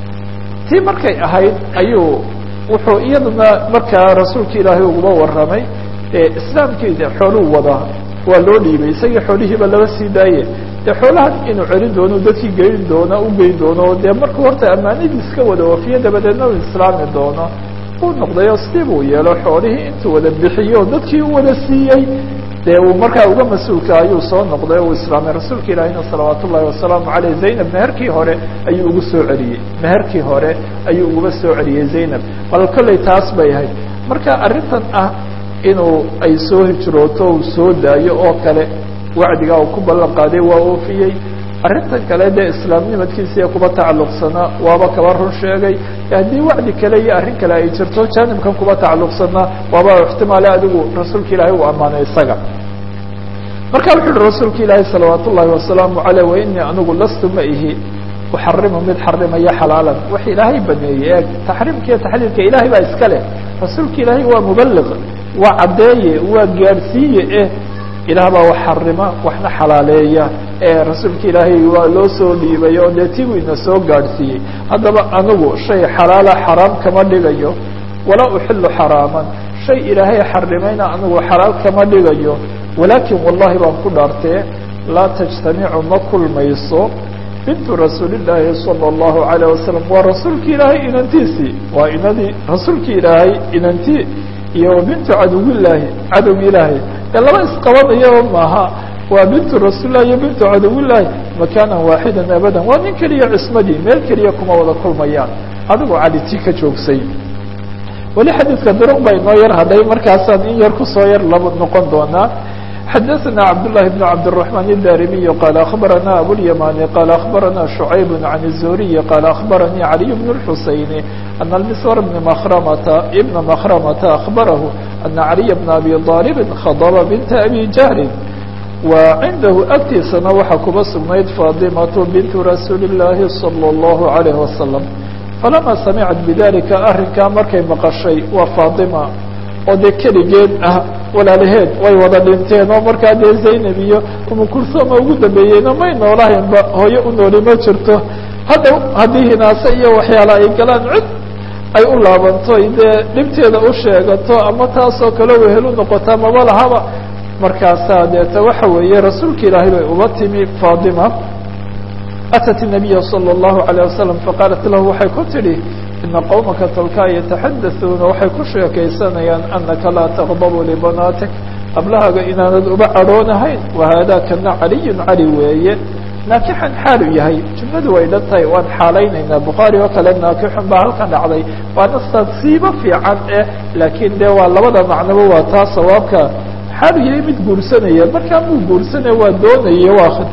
tii markay ahayd ayuu wuxuu iyaduna markaa rasuulka ilaahay uguba warramay islaamkiida xooluu wadaa waa loo dhiibay isagii xoolihiiba laba sii daaye dee xoolahan inuu celin doono dadkii geyn doono u geyn doono dee markuu horta ammaanadiis ka wada oofiye dabadeedna uu islaami doono uu noqday oo sidii buu yeelo xoolihii intuu wada bixiyo dadkii u wada siiyey dee uu markaa uga mas-uulka ayuu soo noqday uu islaamay rasuulka ilaahina salawaat ullahi wasalaamu caleyh zaynab meherkii hore ayuu ugu soo celiyey meherkii hore ayuu uguba soo celiyey zaynab bal kolley taas bay ahayd marka arrintan ah inuu ay soo hijrooto uu soo daayo oo kale wacdigaa uu ku ballan qaaday waa oofiyey arrintan kale dee islaamnimadkiisa ee kuba tacalluqsanaa waaba kaba run sheegay haddii wacdi kale iyo arrin kale ay jirto jaanibkan kuba tacalluqsanaa waaba ixtimaale adigu rasuulka ilaahay uu ammaanay isaga marka wuxu uhi rasuulka ilaahay salawaat ullaahi wasalaamu caleyh wa inii anigu lastu ma ihi uxarimu mid xarimaya xalaalan wax ilaahay baneeyey ee taxriimka iyo taxliilka ilaahay baa iska leh rasuulka ilaahay waa mubaliq waa caddeeye waa gaadhsiiye eh ilaah baa wax xarima waxna xalaaleeya ee rasuulka ilaahay waa loo soo dhiibay oo dee tigu ina soo gaadhsiiyey haddaba anigu shay xalaala xaraam kama dhigayo walaa uxilu xaraaman shay ilaahay xarimayna anigu xalaal kama dhigayo walaakin wallahi baan ku dhaartee laa tajtamicu ma kulmayso bintu rasuulillaahi sala allahu calayh wasalam waa rasuulka ilaahay inantiisii waa inadii rasuulka ilaahay inantii iyo wa bintu cadowillaahi cadowga ilaahay ee laba isqabanayaba maaha waa bintu rasuulilah iyo bintu cadowillaahi makaanan waaxidan abadan waa nin keliya cismadii meel keliya kuma wada kulmayaan adigoo cali tii ka joogsay weli xadiidka duruq baa inoo yar hadhay markaasaan in yar kusoo yar laba noqon doonaa xadaثna cabdاللahi بن cabdالرحمن الdarimiي qال أخbarana abوlyamani qال أخbarana شhucayb عan الزuriي qال أخbaranii عaliي بن الxuseين أن المsور بن mkrmta بn mkrmta أخbarahu أna عaliي بن abi طاaلب khadba بnta abi jahl wa cindahu agtiisana waxaa kuba sugnayd faطimaة bint rasuuli الlahi صلى الlaه عليه وasلم falama samicad bidalika arrinkaa markay maqashay waa faaطima oo dee keligeed ah walaalaheed way wada dhinteen oo markaa dee zaynab iyo umu kulsoma ugu dambeeyeyna may noolahaynba hooyo u nooli ma jirto hadda haddii hinaase iyo waxyaala ay galaan cid ay u laabanto dee dhibteeda u sheegato ama taasoo kale wehel u noqotaa maba lahaba markaasaa deeta waxa weeye rasuulka ilaahay bay uba timi faatima atat الnabiya salى الlahu عalيه wasalam faqaalat lahu waxay ku tidhi ina qowmaka tolkaa yataxadasuuna waxay ku sheekaysanayaan anaka laa taqdabu libanaatik qablahaaga inaanad uba cadhoonahayn wahaada kana caliyu cali weeye naakixan xaalu yahay jumladu way dhan tahay waan xaalaynaynaa bukhaari oo kale naakixun baa halkan dhacday waana tadsiibo fiican eh laakiin dee waa labada macnoba waa taa sawaabka xaalu yahay mid guursanaya markaa muu guursanaya waa doonaya waa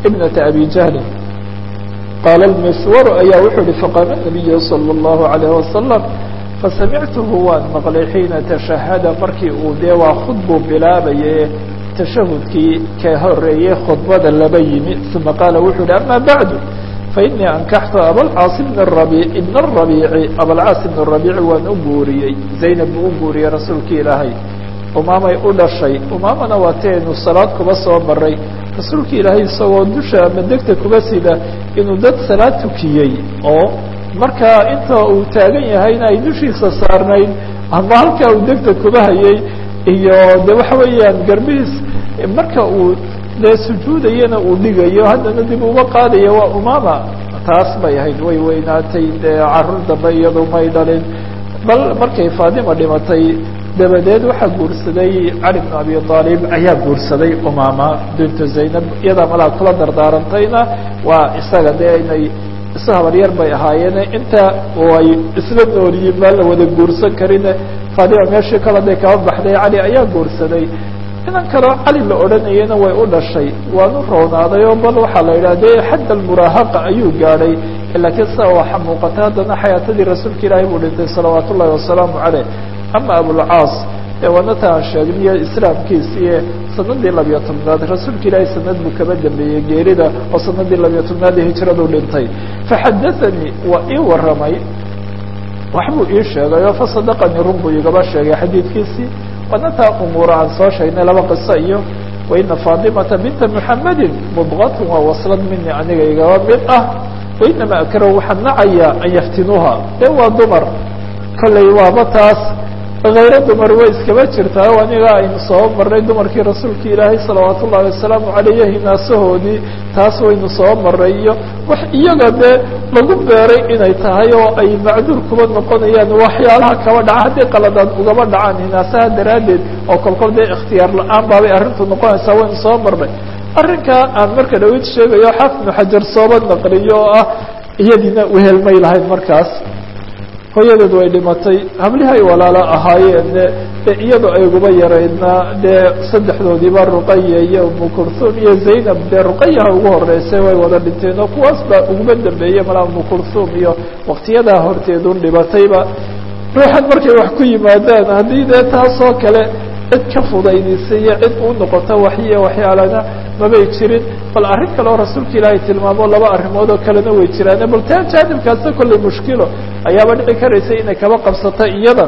ibnata abi jahlin qaala almiswaru ayaa wuxuu uhi faqaama nabiyu salى اllahu alayh wasalam fasamictuhu waan maqlay xiina tashahada markii uu dee waa khudbuu bilaabaye tashahudkii ka horeeyey khudbada laba yimi uma qaala wuxuu uhi ama bacdu fainii ankaxtu abalcaas bn rabiic ibn rabiici abalcaas ibn rabiici waan u guuriyey zaynab buu u guuriyey rasuulkii ilaahay umaamay u dhashay umaamana waa ti aynu salaad kuba soo maray rasuulkii ilaahay isagoo dusha ama degta kuba sida inuu dad salaad tukiyey oo markaa inta uu taagan yahayna ay dushiisa saarnayd ama halkaa uu degta kuba hayay iyo de waxa weeyaan garbihiis marka uu dee sujuudayana uu dhigayo haddana dib uga qaadayo waa umaama taas bay ahayd way weynaatay dee carruur dambe iyadu may dhalin bal markay faadima dhimatay dabadeed waxaa guursaday cali bn abi aalib ayaa guursaday umaama bintu zaynab iyadaa malaa kula dardaarantayna waa isaga dee inay isu habaryar bay ahaayeen inta ay isla noolyiin maa la wada guursan karin faadima meeshii kale day kaba baxday cali ayaa guursaday inan kaloo cali la odhanayana way u dhashay waanu roonaaday oo bal waxaa la yidhaha de xadda almuraahaqa ayuu gaadhay laakiin sida waxa muuqata haddana xayaatadii rasuulka ilaahay buu dhintay salawaat ullahi wasalaamu caleyh ama abulcaas ee wanata aan sheegniyo islaamkiisiiye sanadii labiyo tobnaad rasuulka ilaahay sanad buu kaba dambeeyey geerida oo sanadii labiyo tobnaad ee hijradu dhintay faxadaanii waa ii waramay waxbuu ii sheegay oo fasadaqanii run buu igaba sheegay xadiidkiisii wanataa umuura aan soo sheegnay laba qiso iyo waina faadimata binta muxamedin mudqatun waa waslad mini aniga igaba mid ah wainama akrahu waxaan nacayaa an yaftinuuha dee waa dumar kollay waaba taas hayro dumar way iskaba jirtaa o aniga aynu soo marnay dumarkii rasuulka ilaahay salawaat ullahi wasalaamu caleyh hinaasahoodii taas waynu soo marnay iyo wax iyaga dee lagu beeray inay tahay oo ay macduur kuba noqonayaan waxyaalaha kaba dhaca haddii qaladaad ugaba dhacaan hinaasaha daraaddeed oo kolkol dee ikhtiyaar la-aan baabay arrintu noqonaysaa waynu soo marnay arrinkaa aan marka dhawid sheegayo xaafid ibnu xajar sooba naqliyo oo ah iyadiina wehelmay lahayd markaas hooyadeed way dhimatay hablihi ay walaalo ahaayeen de iyadoo ay uguba yaraydna dee saddexdoodiiba ruqaya iyo umu kurhum iyo zaynab dee ruqayaha ugu horeysay way wada dhinteen oo kuwaas baa uguba dambeeyey malaa umu kurhum iyo waktiyadaa horteedun dhibatayba ruuxan markay wax ku yimaadaan haddii dee taasoo kale cid ka fudaydisay iyo cid u noqoto waxyiyo waxyaalana mabay jirin bal arrin kale oo rasuulka ilaahay tilmaamo laba arrimood oo kalena way jiraan bal taa jaanibkaasa kollay mushkilo ayaaba dhici karaysa inay kaba qabsato iyada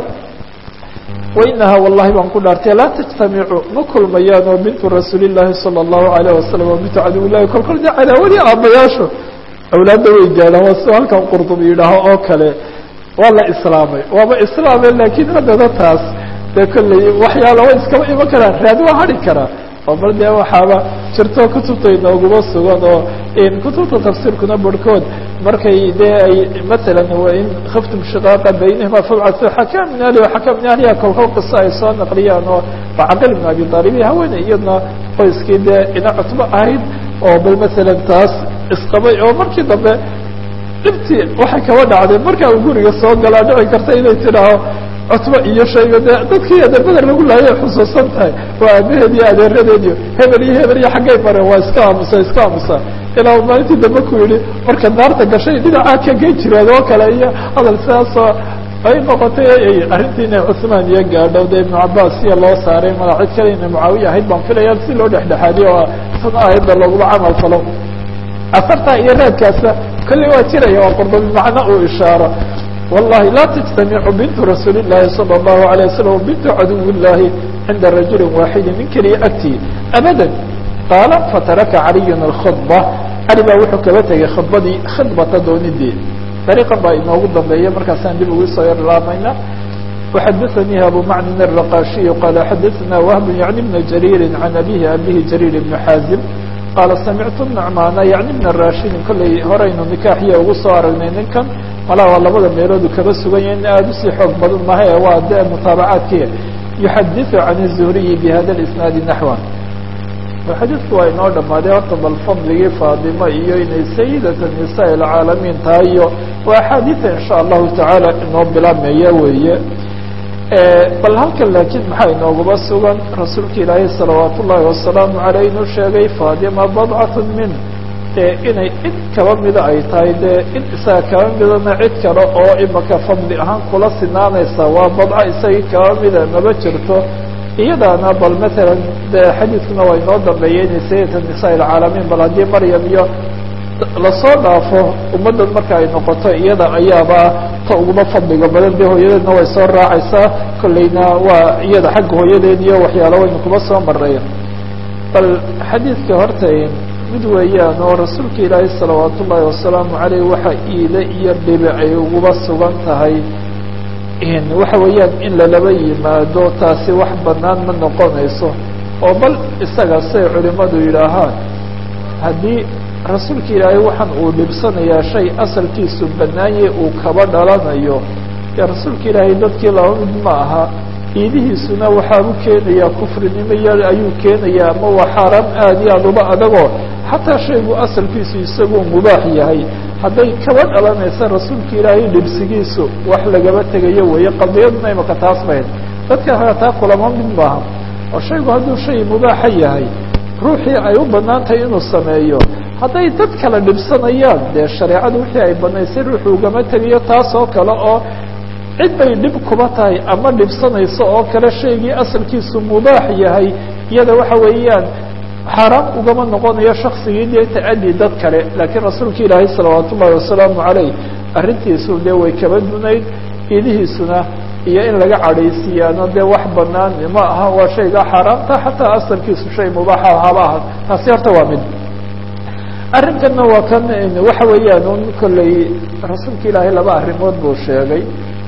wainaha wallahi baan ku dhaartay laa tajtamicu ma kulmayaan oo bintu rasuulillahi sala allahu alayh wasalam oo bintu caduwillahi kolkol dee cadaawadii aabbayaashu awlaadda way gaadhaan waa si halkan qurdubi yidhaaho oo kale waa la islaamay waaba islaamay laakiin haddana taas dee kolley waxyaala way iskaba iman karaan raadi waa hadhi karaa oo bal dee waxaaba jirto kutubta inooguma sugan oo kutubta tafsiirkuna barhkood markay dee ay masalan wain khiftum shiqaaqa baynahima fabcatu xakam min ahli waxakam min ahliha kolkol qiso ay soo naqliyaan oo bacaqil ibn abi aalib iyo haweeney iyadna qoyskii dee ina cutbo ahayd oo bal masalan taas isqabay oo markii dambe dhibtii waxay kaba dhacday marka uu guriga soo galaa dhici karta inay tidhaaho cutbo iyo shayga dee dadkii adeerbada lagu laayay xusuusan tahay waa aabaheed iyo adeeradeed iyo hebel iyo hebel iyo xaggay mareen waa iska aamusa iska aamusa ilaa maalintii dambe ku yidhi marka naarta gashay dhinacaa ka gen jireen oo kale iyo hadal sidaasoo ay noqotay arrintii inay cuثmaan iyo gaadho de ibnu cabaas iyo loo saaray mala cid kale inay mucaawiya ahayd baan filaya si loo dhexdhexaadiyo oo san aayadda looguma camal falo asartaa iyo raadkaasa kolley waa jiraya waa qurdubi macno uu ishaaro wallahi laa tajtamicu bintu rasuuli llahi salى اllahu alيه wasalam wabintu caduw llahi cinda rajuli waaxidi nin keliya agtii abada qaala fataraka caliyun alkhudba cali baa wuxuu kaba tegay khudbadii khidbata doonidii dariiqan baa inoogu dambeeya markaasaan dib ugu soo yarlaamayna وxadaثnيi abu macnin الرaqashiي qala xadaثna whb yعni بna jarيiri can abihi abihi jarيir بn xaazim qaala samictu نacmaana yعni bna rashidin kollay horaynu nikaaxiya ugu soo aragnay ninkan malaa waa labada meeloodu kaba sugan yahay in aada usii xoog badan maha e waa de mutaabacaadki yuxadiثu can الzuhriyi bhada اisnaadi naxwan xadiidku waa inoo dhamaaday horta bal fadligii faadimo iyo inay sayidata nisaa اlcaalamiin tahay iyo waa axaadiida in sha allahu tacaala inoo bilaabmaya weeye bal halkan laakiin maxaa inoogaba sugan rasuulka ilaahay salawaat ullaahi wasalaamu aleyh inuu sheegay faadima badcat min dee inay cid kaba mida ay tahay dee in isaga kaba midana cid kale oo imaka fadli ahaan kula sinaanaysa waa badco isagii kaba mida maba jirto iyadaana bal matalan de xadiidkuna waa inoo dambeeyey inay sayidata nisaa ilcaalamiin bal haddii maryam iyo lasoo dhaafo ummaddan marka ay noqoto iyada ayaaba ta uguma fadliga badan dee hooyadeedna way soo raacaysaa kolleyna waa iyada xagga hooyadeed iyo waxyaalo waynu kuma soo maray bal xadiidka horta mid weeyaan oo rasuulka ilaahay salawaat ullaahi wasalaamu caleyh waxa iide iyo dhibi ay uguba sugan tahay waxa weeyaan in lalaba yimaado taasi wax banaan ma noqonayso oo bal isaga say culimadu yidhaahaan haddii rasuulka ilaahay waxaan uu dhibsanayaa shay asalkiisu banaanye uu kaba dhalanayo dee rasuulka ilaahay dadkii laba mid ma aha iidihiisuna waxaabu keenayaa kufrinimo iyo ayuu keenayaa ama waa xaaraam aada iyo aad uba adagoo xataa shaygu asalkiisu isaguu mubaax yahay hadday kaba dhalanaysa rasuulka ilaahay dhibsigiisu wax lagaba tegayo weeye qadiyaduna imaka taas mahayd dadka hataa kulama mid maaha oo shaygu hadduu shay mubaaxa yahay ruuxii ay u banaan tahay inuu sameeyo hadday dad kala dhibsanayaan dee shareecadu wixii ay banaysay ruuxu ugama tegayo taas oo kale oo cid bay dhib kuba tahay ama dhibsanayso oo kale shaygii asalkiisu mubaax yahay iyada waxa weeyaan xaaraam ugama noqonayo shaksigii dee tacadi dad kale laakiin rasuulka ilaahay salawaat ullahi wasalaamu caleyh arrintiisu dee way kaba dunayd idihiisuna iyo in laga cadhaysiiyaano dee wax banaan ma aha waa shayga xaaraamta xataa asalkiisu shay mubaaxa haba aha taasi horta waa mid arrinkanna waa kan waxa weeyaan un kolley rasuulka ilaahay laba arrimood buu sheegay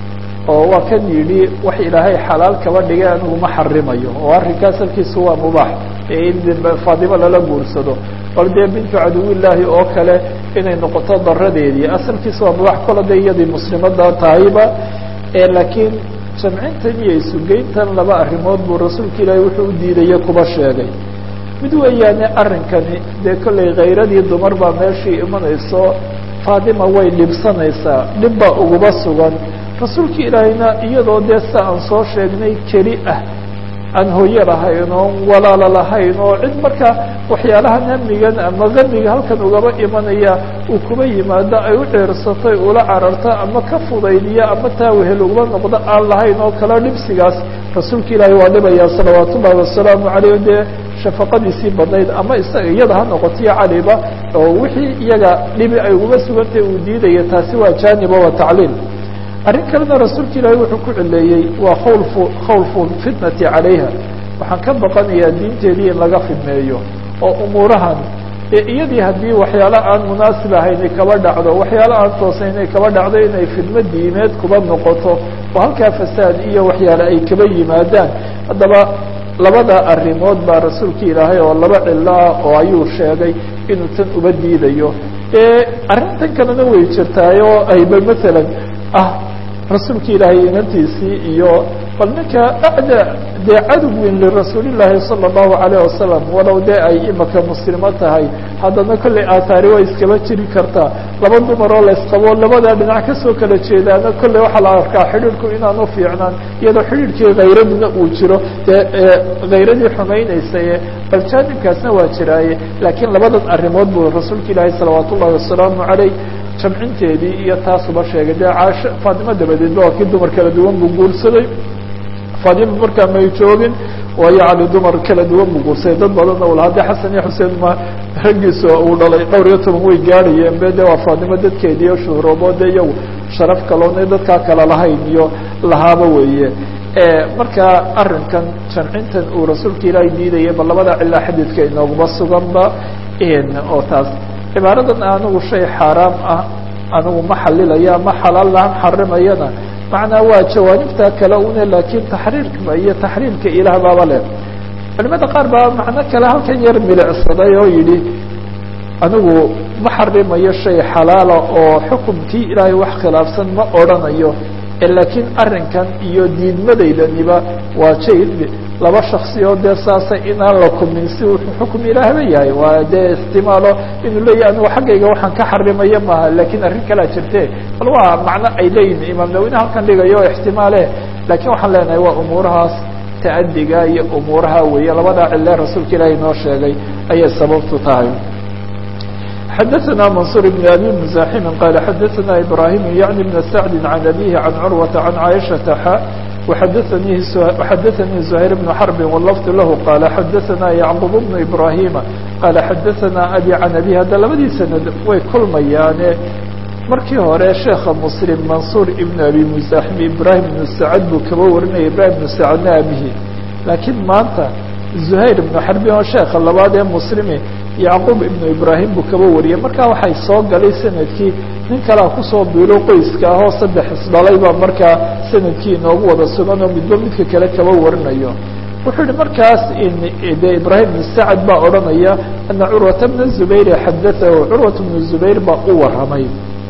oo waa kan yidhi wax ilaahay xalaal kaba dhigay anigu ma xarimayo oo arrinka asalkiisu waa mubaax ee in faadimo lala guursado bal dee bintu caduwillaahi oo kale inay noqoto daradeedii asalkiisu waa mubaax kola de iyadii muslimada tahayba laakiin jamcintan iyo isugeyntan laba arrimood buu rasuulka ilaahay wuxuu u diidaya kuba sheegay mid weeyaane arrinkani dee kollay khayradii dumar baa meeshii imanayso faadima way dhibsanaysaa dhib baa uguba sugan rasuulka ilaahayna iyadoo dee sa aan soo sheegnay keli ah aan hooye lahayn oo walaalo lahayn oo cid marka waxyaalahan hamigan ama qamiga halkan ugaba imanaya uu kuba yimaado ay u ceersatay ula cararto ama ka fudaydiya ama taa wehel ugaba noqdo aan lahayn oo kale dhibsigaas rasuulka ilaahay waa dhibaya salawaat ullahi wasalaamu caleyh dee shafaqadiisii badnayd ama isaga iyada ha noqotiyo caliba oo wixii iyaga dhibi ay uguba sugantay uu diidaya taasi waa jaaniba waa tacliil arrin kalena rasuulka ilaahay wuxuu ku cileeyey waa khawlfu khawlfu fitnati calayha waxaan ka baqanayaa diinteedii in laga fidmeeyo oo umuurahan ee iyadii haddii waxyaalo aan munaasib ahayn ay kaba dhacdo waxyaalo aan toosayn ay kaba dhacdo inay fidmo diimeed kuba noqoto oo halkaa fasaad iyo waxyaale ay kaba yimaadaan haddaba labada arrimood baa rasuulka ilaahay oo laba cilo ah oo ayuu sheegay inuu tan uba diidayo arrintan kalena way jirtaay oo ayba matalan ah rasuulka ilaahay inantiisii iyo bal ninka acda dee cadug weyn lirasuulillaahi sala allahu alayh wasalam walow dee ay imaka muslimo tahay haddana kollay aataari waa iskaba jiri kartaa laba dumar oo laysqabo labadaa dhinac kasoo kala jeedaana kolley waxaa la arkaa xidhiidhku inaanu fiicnaan iyadoo xidhiidhkii khayraduna uu jiro dee khayradii xumaynaysay bal jaanibkaasna waa jiraaye laakiin labadan arrimood buu rasuulka ilaahay salawaat ullahi wasalaamu caleyh jamcinteedii iyo taasuba sheegay dee caasho faatimo dabadeedba waa kii dumar kala duwan buu guursaday faatimo markaa may joogin waayo cali dumar kala duwan buu guursaday dad badanna u lahaa de xasan iyo xuseen ma raggiisa uu dhalay dhowr iyo toban way gaadhayeen be de waa faatimo dadkeediiyo shuhroobo de iyagu sharaf kaloona dadkaa kala lahayn iyo lahaaba weeye marka arrinkan jamcintan uu rasuulka ilaahay diidaya ba labada cilaa xadiidka inooguma suganba oo taas cibaaradan anigu shay xaaraam ah anigu ma xalilaya ma xalaal lahan xarimayana macnaa waa jawaanibta kale une laakiin taxriirka iyo taxriimka ilaah baaba leh culimada qaar baa macno kale halkan yar milicsaday oo yidhi anigu ma xarimayo shay xalaala oo xukumkii ilaahay wax khilaafsan ma odrhanayo laakiin arrinkan iyo diidmadaydaniba waa jay laba shaksi oo dee saasa inaan la kulmin si wuxuu xukum ilaahba yahay waa dee ixtimaalo inuu leeyahy anigu xaggayga waxaan ka xarimaya maaha laakiin arrin kalea jirte bal waa macno ay leeyihin imaam nawine halkan dhigayo ixtimaale laakiin waxaan leenahay waa umuurahaas ta'adiga iyo umuuraha weeye labadaa cille rasuulka ilaahay noo sheegay ayay sababtu tahay xadaثna maنصuر بن abi مزاximi qala xadaثna ibrahim yaعni بn sacdi عan abihi عan curwaةa عan caiشhaةa xa وxadaثnii زhayr بن xرb wlfd lahu qala xadaثna yعqub بن ibrahima qala xadaثna abi can abi hadda labadii sanad way kulmayaane markii hore sheekha mslim mansuur ibn abi muزaxim ibrahim ibn sacd buu kaba warinaya ibrahim ibn sacdna abihi laakiin maanta زhayr ibn xarbin oo sheekha labaad ee muslimi yacquub ibnu ibraahim buu kaba wariyay markaa waxay soo galay sanadkii nin kalea kusoo biiro qoyska ah oo saddex isdhalay baa markaa sanadkii inoogu wada sugan oo midba midka kale kaba warinayo wuxuu yihi markaas de ibraahim ibn sacad baa odhanaya ana curwata bna zubayr xadaahu curwat bnu zubayr baa u waramay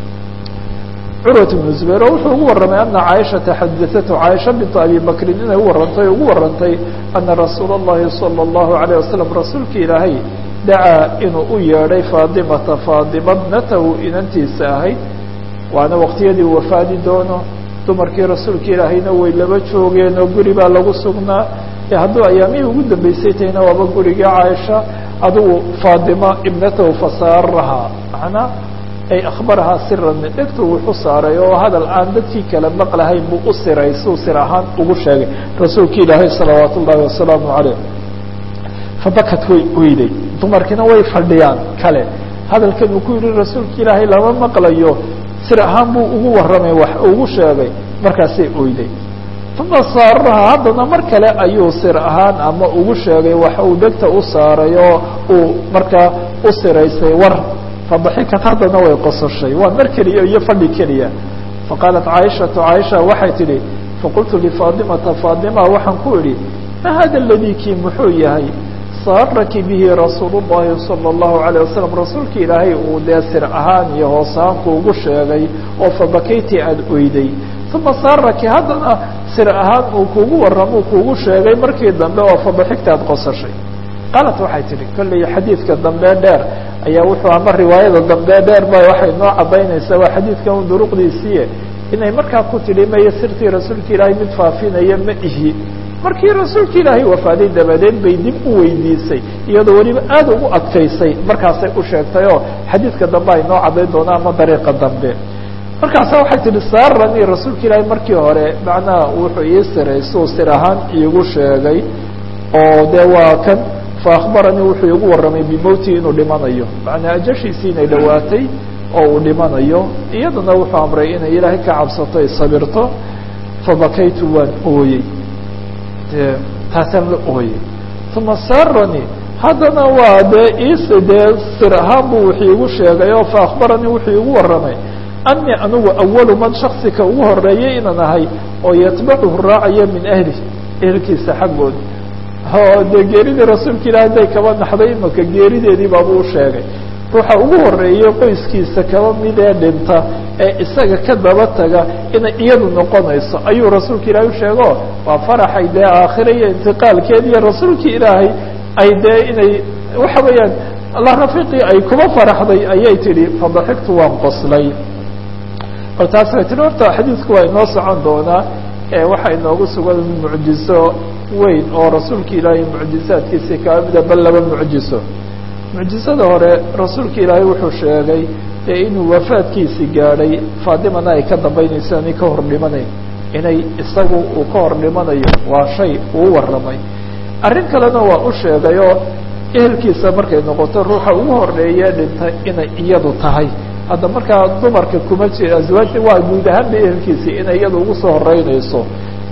curwat bnu zubayr oo wuxuu ugu warramay ana caaishata xadaatu caaisha bintu abi bakrin inay u warantay ugu warantay ana rasuula اllahi salى اllahu alayه wasalam rasuulka ilaahay dacaa inuu u yeedhay faadimata faadima bnatahu inantiisa ahayd waana waqtiyadii wafaadi doono dumarkii rasuulka ilaahayna way laba joogeen oo guri baa lagu sugnaa ee hadduu ayaamihii ugu dambeysay tahayna waaba gurigii caaisha adugu faadima ibnatahu fasaarahaa macnaa ay akhbarahaa siran dhegtu wuxu saaray oo hadal aan dadkii kale maqlahayn buu u siray suu sir ahaan ugu sheegay rasuulka ilaahay salawaat ullaahi wasalaamu caleyh fabakat way oyday dumarkiina way fadhiyaan kale hadalkan uu ku yihi rasuulka ilaahay lama maqlayo sir ahaan buu ugu warramay wax ugu sheegay markaasay oyday uma saaraha haddana mar kale ayuu sir ahaan ama ugu sheegay wax uu dhegta u saaray oo uu markaa u siraysay war fadaxikat haddana way qososhay waa mar keliya iyo fadhi keliya faqaalat caaishatu caaisha waxay tidhi faqultu lifaadimata faadima waxaan ku idhi ma hada ladii kii muxuu yahay saaraki bihi rasuul llahi salى اllahu alayه wasalam rasuulka ilaahay uu dee sir ahaan iyo hoosaanku ugu sheegay oo fabakayti aada oyday uma saaraki haddana sir ahaan uu kugu warramuu kugu sheegay markii dambe oo fadaxigta ad qosashay qaalat waxay tihi kolley xadiidka dambe dheer ayaa wuxuu ama riwaayada dambe dheer ba waxay noo cadaynaysaa waa xadiidkan u duruqdiisiiye inay markaa ku tidhi maya sirtii rasuulka ilaahay mid faafinaya ma ihi markii rasuulka ilaahay wafaaday dabadeed bay dib u weydiisay iyadoo weliba aad ugu adkaysay markaasay u sheegtay oo xadiidka dambe ay noo cadayn doonaa ama dariiqa dambe markaasa waxay tihi saaranii rasuulka ilaahay markii hore macnaha wuxuu ii siray suu sir ahaan iigu sheegay oo dee waa kan faakbaranii wuxuu igu warramay bimowtii inuu dhimanayo macnaa ajashiisii inay dhawaatay oo uu dhimanayo iyaduna wuxuu amray inay ilaahay ka cabsato ay sabirto fabakaytu waan ooyey de taasaan la ooyey uma saranii haddana waa dee is dee sir ahaan buu wuxuu igu sheegay oo faakbaranii wuxuu igu warramay anii anigu awalu man shaksika ugu horeeyay inaan ahay oo yatbacuhu raacaya min ahli ehelkiisa xaggooda o dee geeridii rasuulka ilahi haday kaba naxday imaka geerideedii baabuu u sheegay ruuxa ugu horeeyey qoyskiisa kaba mid ee dhinta ee isaga ka daba taga inay iyadu noqonayso ayuu rasuulka ilaahay u sheego waa faraxay dee aakhira iyo intiqaalkeed iyo rasuulka ilaahay ay dee inay waxa weeyaan allah rafiiqii ay kuma faraxday ayay tidhi fadaxigtu waan qoslay bal taas way tihi horta xadiidku waa inoo socon doonaa waxaa inoogu sugan mucjizo weyn oo rasuulka ilaahay mucjizaadkiisii kaa mida bal laba mucjizo mucjizada hore rasuulka ilaahay wuxuu sheegay ee inuu wafaadkiisi gaadhay faadimana ay ka dambaynayso inay ka hor dhimanayn inay isagu uu ka hor dhimanayo waa shay uu warramay arrin kalena waa u sheegay oo ehelkiisa markay noqoto ruuxa ugu horeeye dhintay inay iyadu tahay hadda markaa dumarka kuma jira aswaajta waa guud ahaanba ehelkiisii inay iyada ugu soo horeynayso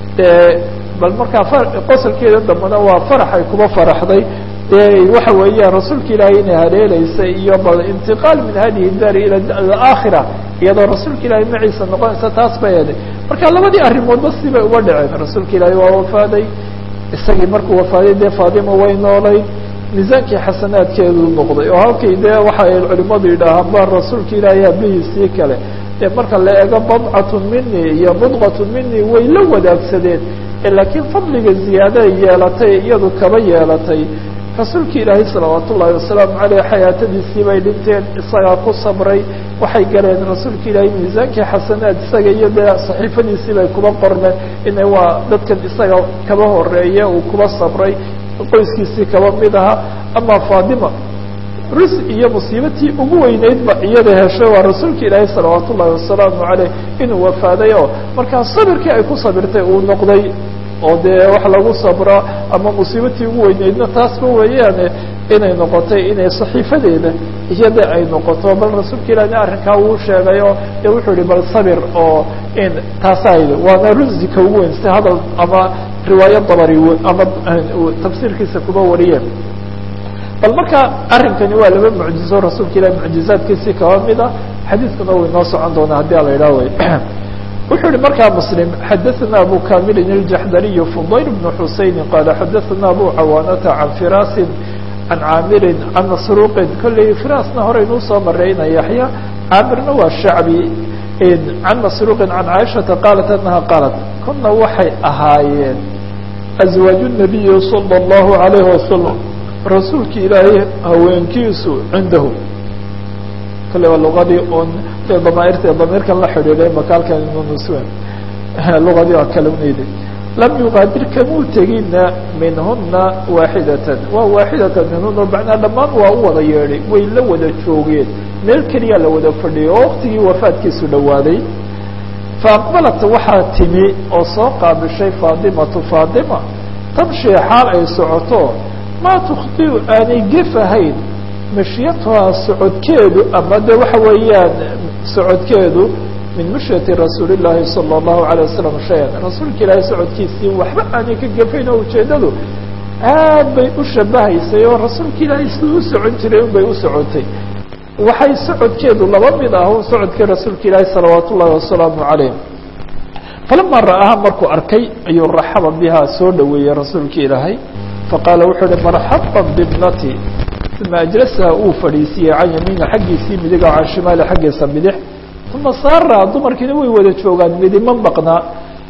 bal markaa qosolkeeda dambena waa faraxay kuma faraxday de waxa weeyaan rasuulka ilaahay inay haleelaysa iyo bal intiqaal min hadihi daari ila aakhira iyadoo rasuulka ilaahay maciisa noqonaysa taas bay eeday marka labadii arrimoodba sibay uga dhaceen rasuulka ilaahay waa wafaaday isagii markuu wafaaday dee faadima way noolayd miisaankii xasanaadkeedu noqday oo halkay dee waxa ay culimadu yidhaahaan ba rasuulka ilaahay abihiisii kale dee marka la eego badcatun mini iyo mudqatun mini way la wadaagsadeen laakiin fadliga ziyaada ay yeelatay iyadu kaba yeelatay rasuulka ilaahay salawaat ullaahi wasalaamu caleyh xayaatadiisii bay dhinteen isagaa ku sabray waxay galeen rasuulka ilaahay miisaankii xasanaad isaga iyo dee saxiifadiisii bay kuba qormeen ina waa dadkan isaga kaba horeeye uu kuba sabray qoyskiisii kaba mid ahaa ama faadima rus iyo musiibatii ugu weyneydba iyada heshay waa rasuulka ilaahay salawaat ullahi wasalaamu caleyh inuu wafaaday oo markaa sabirkii ay ku sabirtay uu noqday oo dee wax lagu sabro ama musiibatii ugu weyneydna taasba weeyaane inay noqotay inay saxiifadeeda iyada ay noqoto bal rasuulka ilahina arrinkaa uu sheegay oo dee wuxuu yihi bal sabir oo in taasayda waana rusika ugu weyn sida hadal ama riwaayo dabari ama tafsiirkiisa kuba wariyeen bal marka arrinkani waa laba mucjizo rasuulka ilahi mucjizaadkiisii kaba mid ah xadiidkuna uu inoo socon doonaa haddii ala idhaah wey wuxuu yihi markaa mslim xadaثna abu kamilin الjaxdariy fudayl bn xusayni qaala xadaثna abu cawaanata can firaasin can caamirin can masruuqin kolley firaasna horeynuu soo marayna yaxya caamirna waa shacbi can masruuqin can caaishata qaalat anaha qaalat kuna waxay ahaayeen azwaaju الnabiyi salى الlahu عalayh wasalam rasuulki ilaahay haweenkiisu cindahu kale waa lugadii on damaairta damiirkan la xidhiidhay makaalkan nuswen lugadii waa kala uneyday lam yuqaadir kamuu tegina minhuna waaxidatan waa waaxidatan minhuna macnaa dhammaan waa u wada yeedhay way la wada joogeen meel keliyaa la wada fadhiyay oo waktigii wafaadkiisu dhawaaday faaqbalat waxaa timi oo soo qaabishay faadimatu faadima tamshi xaal ay socoto maa tukhtiu aanay gefahayn mashyatuhaa socodkeedu ama de waxa weeyaan socodkeedu min mashyati rasuuli llaahi salى اllahu alay wasalam shay-an rasuulka ilaahay socodkiisii waxba aanay ka gefayn oo ujeedadu aad bay u shabahaysay oo rasuulka ilaahay siduu u socon jiray un bay u socotay waxay socodkeedu laba mid ah un socodkii rasuulka ilaahi salawaat ullahi wasalaamu calayh falama ra'aha markuu arkay ayuu raxaba bihaa soo dhaweeyey rasuulka ilaahay faqaala wuxuu uhi marxaba bibnati uma ajlasaha uu fadhiisiiyey can yamiina xaggiisii midig o can shimaali xaggiisa bidix uma saara dumarkiina way wada joogaan midima maqnaa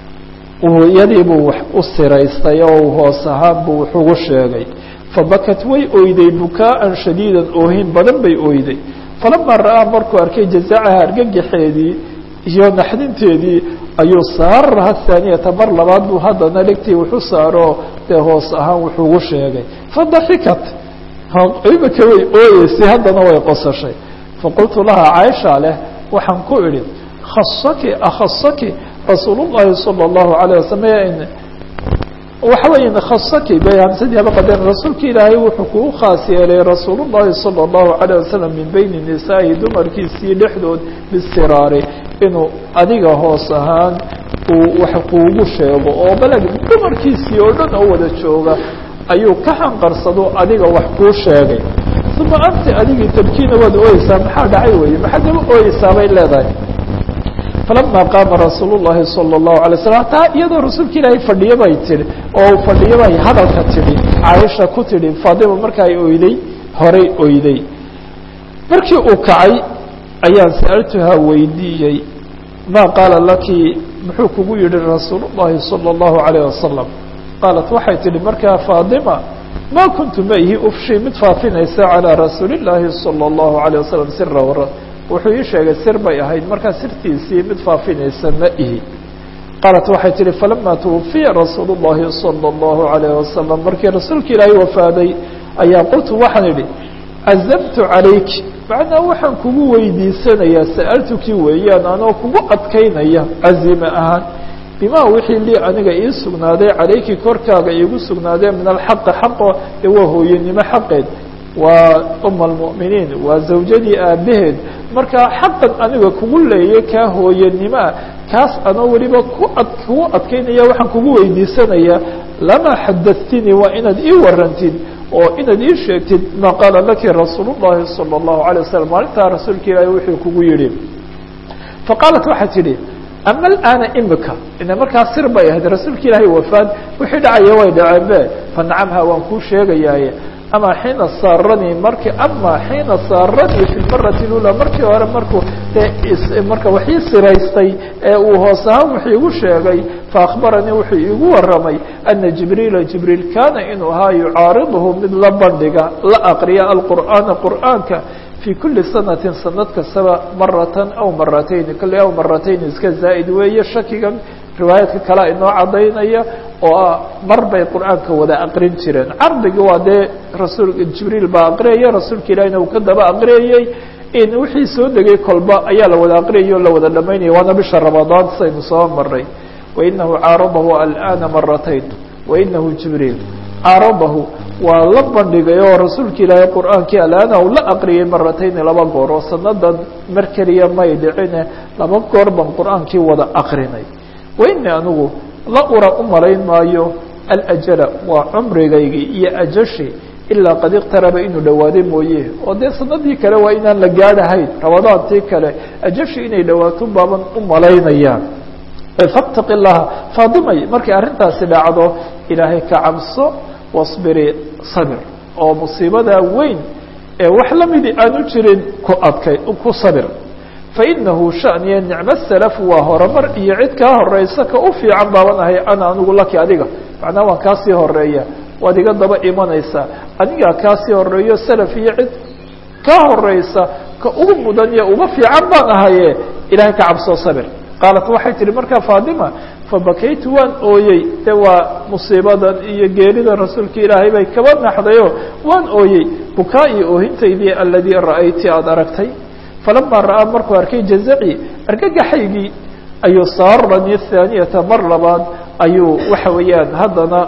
iyadii buu wax u siraystay oo hoos ahaan buu wax ugu sheegay fabakat way oyday bukaa'an shadiidan oohin badan bay oyday falamaa ra'aa markuu arkay jazacaha argagaxeedii iyo naxdinteedii ayuu saaraha haaniyata mar labaad buu haddana dhegtii wuxu saaro dee hoos ahaan wuxuu ugu sheegay fadaxikat imika way ooyeysay haddana way qosashay faqultu laha caaisha leh waxaan ku idhi khasaki akhasaki rasuul llahi salى اllahu alayه wasalam waxa weya khasaki bay hamsadii haba qadeen rasuulka ilaahay wuxuu kuu khaas yeelay rasuul llahi salى اllahu alayه wasalam min beyni nisaa'i dumarkiisii dhexdood bisiraari inuu adiga hoos ahaan uu wax kuugu sheego oo balag dumarkiisii oo dhan oo wada jooga ayuu ka xanqarsado adiga wax kuu sheegay uma anti adigii tabkiina waad ooyeysaa maxaa dhacay weye maxaad daba ooyeysaa bay leedahay falama qaama rasuul llahi salى اllahu alay slam hataa iyadoo rasuulka ilaahay fadhiyo bay tihi oo fadhiyo bay hadalka tidhi caaisha ku tidhi faadima marka ay oyday horay oyday markii uu kacay ayaan sa'altuhaa weydiiyey ma qaala laki muxuu kugu yihi rasuul llahi salى اllahu alayh wasalam qaalat waxay tihi markaa faadima ma kuntu ma ihi ufshi mid faafinaysa calىa rasuuli اllaahi salى اllahu alayه wasalam sira wara wuxuu ii sheegay sir bay ahayd markaa sirtiisii mid faafinaysa ma ihi qaalat waxay tihi falama twufiya rasuul اllahi salى اllahu alayh wasalam markii rasuulka ilaahay wafaaday ayaa qultu waxaan idhi cazamtu calayki macnaa waxaan kugu weydiisanayaa sa'altukii weeyaan anoo kugu adkaynaya cazime ahaan bima wixii lii aniga ii sugnaaday calayki korkaaga iigu sugnaadee min alxaqi xaqo ee waa hooyanimo xaqeed waa uma almu'miniin waa zawjadii aabaheed markaa xaqan aniga kugu leeyay kaa hooyanimoa kaas anoo weliba ku ad kugu adkaynaya waxaan kugu weydiisanayaa lama xadatinii waa inaad ii warantid oo inaad ii sheegtid ma qaala laki rasuul llahi salى اllahu alay wasalam maalintaa rasuulka ilaahi wuxuu kugu yihi faqaalat waxay tidhi ama alaana imika ina markaa sir bay ahayd rasuulka ilaahay wafaad wixii dhacaya way dhaceen be fanacamha waan kuu sheegayaaye ama xiina saaranii marki ama xiina saaranii fi lmarati lula markii hore markuu de marka wax ii siraystay ee uu hoos ahaan wax iigu sheegay faakbaranii wuxuu iigu waramay ana jibriila jibriil kaana inuu ahaa yucaariduhu mid la bandhiga la aqriya alqur'aana qur'aanka في kuli sanaةi sanad kastaba maratan aw maratayn kale aw maratayn iska zaa'id weeye shakigan riwaayaadka kale inoo cadaynaya oo ah mar bay qur'aanka wada aqrin jireen cardiga waa dee rasuul jibriil baa aqriyaya rasuulka ilahina uu ka daba aqriyayey in wixii soo degay kolba ayaa la wada aqriyay o la wada dhamaynaya waana bisha ramadaan saynu soo maray wainahu caaradahu alana maratayn wainahu jibriil caaradahu waa la bandhigay oo rasuulka ilaahay qur'aankii alaana uu la aqriyay maratayni laba goor oo sanadan mar keliya may dhicine laba goor baan qur'aankii wada aqrinay waini anigu la ura u malayn maayo alajala waa cumrigaygii iyo ajashi ilaa qad iqtaraba inuu dhawaaday mooye oo dee sanadii kale waa inaan la gaadhahayn ramadaantii kale ajashi inay dhawaato baaban u malaynayaan fattaqi llaha faadimay markay arrintaasi dhacdo ilaahay ka cabso wasbiri sabir oo musiibadaa weyn ee wax lamidi aanu jirin ku adkay ku sabir fainahu shaniya nicmo salaf waa horumar iyo cid kaa horeysa ka u fiican baaban ahay ana anigu laki adiga macnaa waan kaasii horeeya waad iga daba imanaysaa anigaa kaasii horeeyo salaf iyo cid kaa horeysa ka ugu mudan iyo uga fiican baan ahaye ilahay ka cabsoo sabir qaalat waxay tihi markaa faadima fabakaytu waan ooyey de waa musiibadan iyo geerida rasuulka ilaahay bay kaba naxdayo waan ooyey bukaa iyo oohintaydii aladii ra'ayti aada aragtay falamaa ra'aa markuu arkay jazaci argagaxaygii ayuu saaranii thaaniyata mar labaad ayuu waxa weeyaan haddana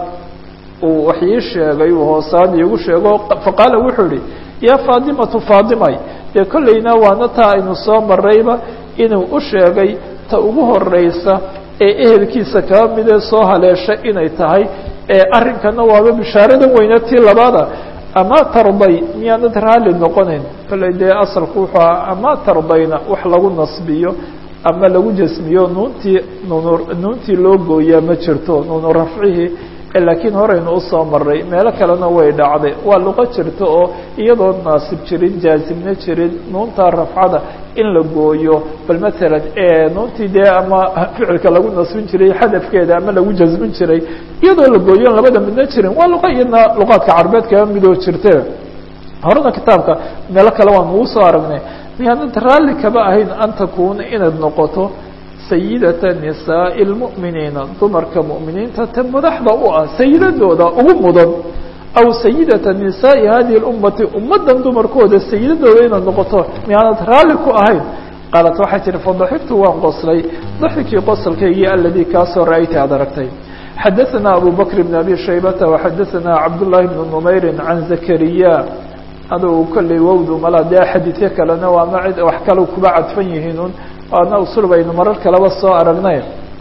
uu wax ii sheegay uu hoosaan iigu sheego faqaala wuxuu ihi yaa faadimatu faadimay dee kollayna waana taa aynu soo marayba inuu u sheegay ta ugu horeysa ee ehelkiisa kaba midee soo haleesha inay tahay ee arrinkana waaba bishaaradan weyne tii labaada ama tarday miyaanad raalli noqonayn kollay dee asalku wuxuu aha ama tardayna wax lagu nasbiyo ama lagu jasmiyo nuuntii nuunu nuuntii loo gooyaa ma jirto nuunu rafcihii laakiin horeynu usoo maray meelo kalena way dhacday waa luqo jirto oo iyadoo naasib jirin jaazimna jirin nuunta rafcada in la gooyo bal matalan nuuntii dee ama ficilka lagu nasbin jiray xadafkeeda ama lagu jasmin jiray iyadoo la gooyon labada midna jirin waa luqa iyadna luqaadka carbeed kaba midoo jirte horena kitaabka meelo kale waan ugu soo aragnay miyaanad raalli kaba ahayn an takuuna inaad noqoto sayidata nisaaءi اlmu'miniina dumarka mu'miniinta ta madaxda u ah sayidadooda ugu mudan aw sayidata nisaaءi hadihi اlummati ummaddan dumarkooda sayidadooda inaad noqoto miyaanad raalli ku ahayn qaalat waxay tihi fadaxigtu waan qoslay daxikii qoslkaygii aladii kaasoo ra'ayta aad aragtay xadaثana abu bakr bn abi shaybata waxadaثana cabdullahi bn numayri can zakariya adugu kolley wowdu mala dee xadiidyo kalena waa ma cid wax kale kuba cadfan yihiinun waana usul baynu marar kaleba soo aragnay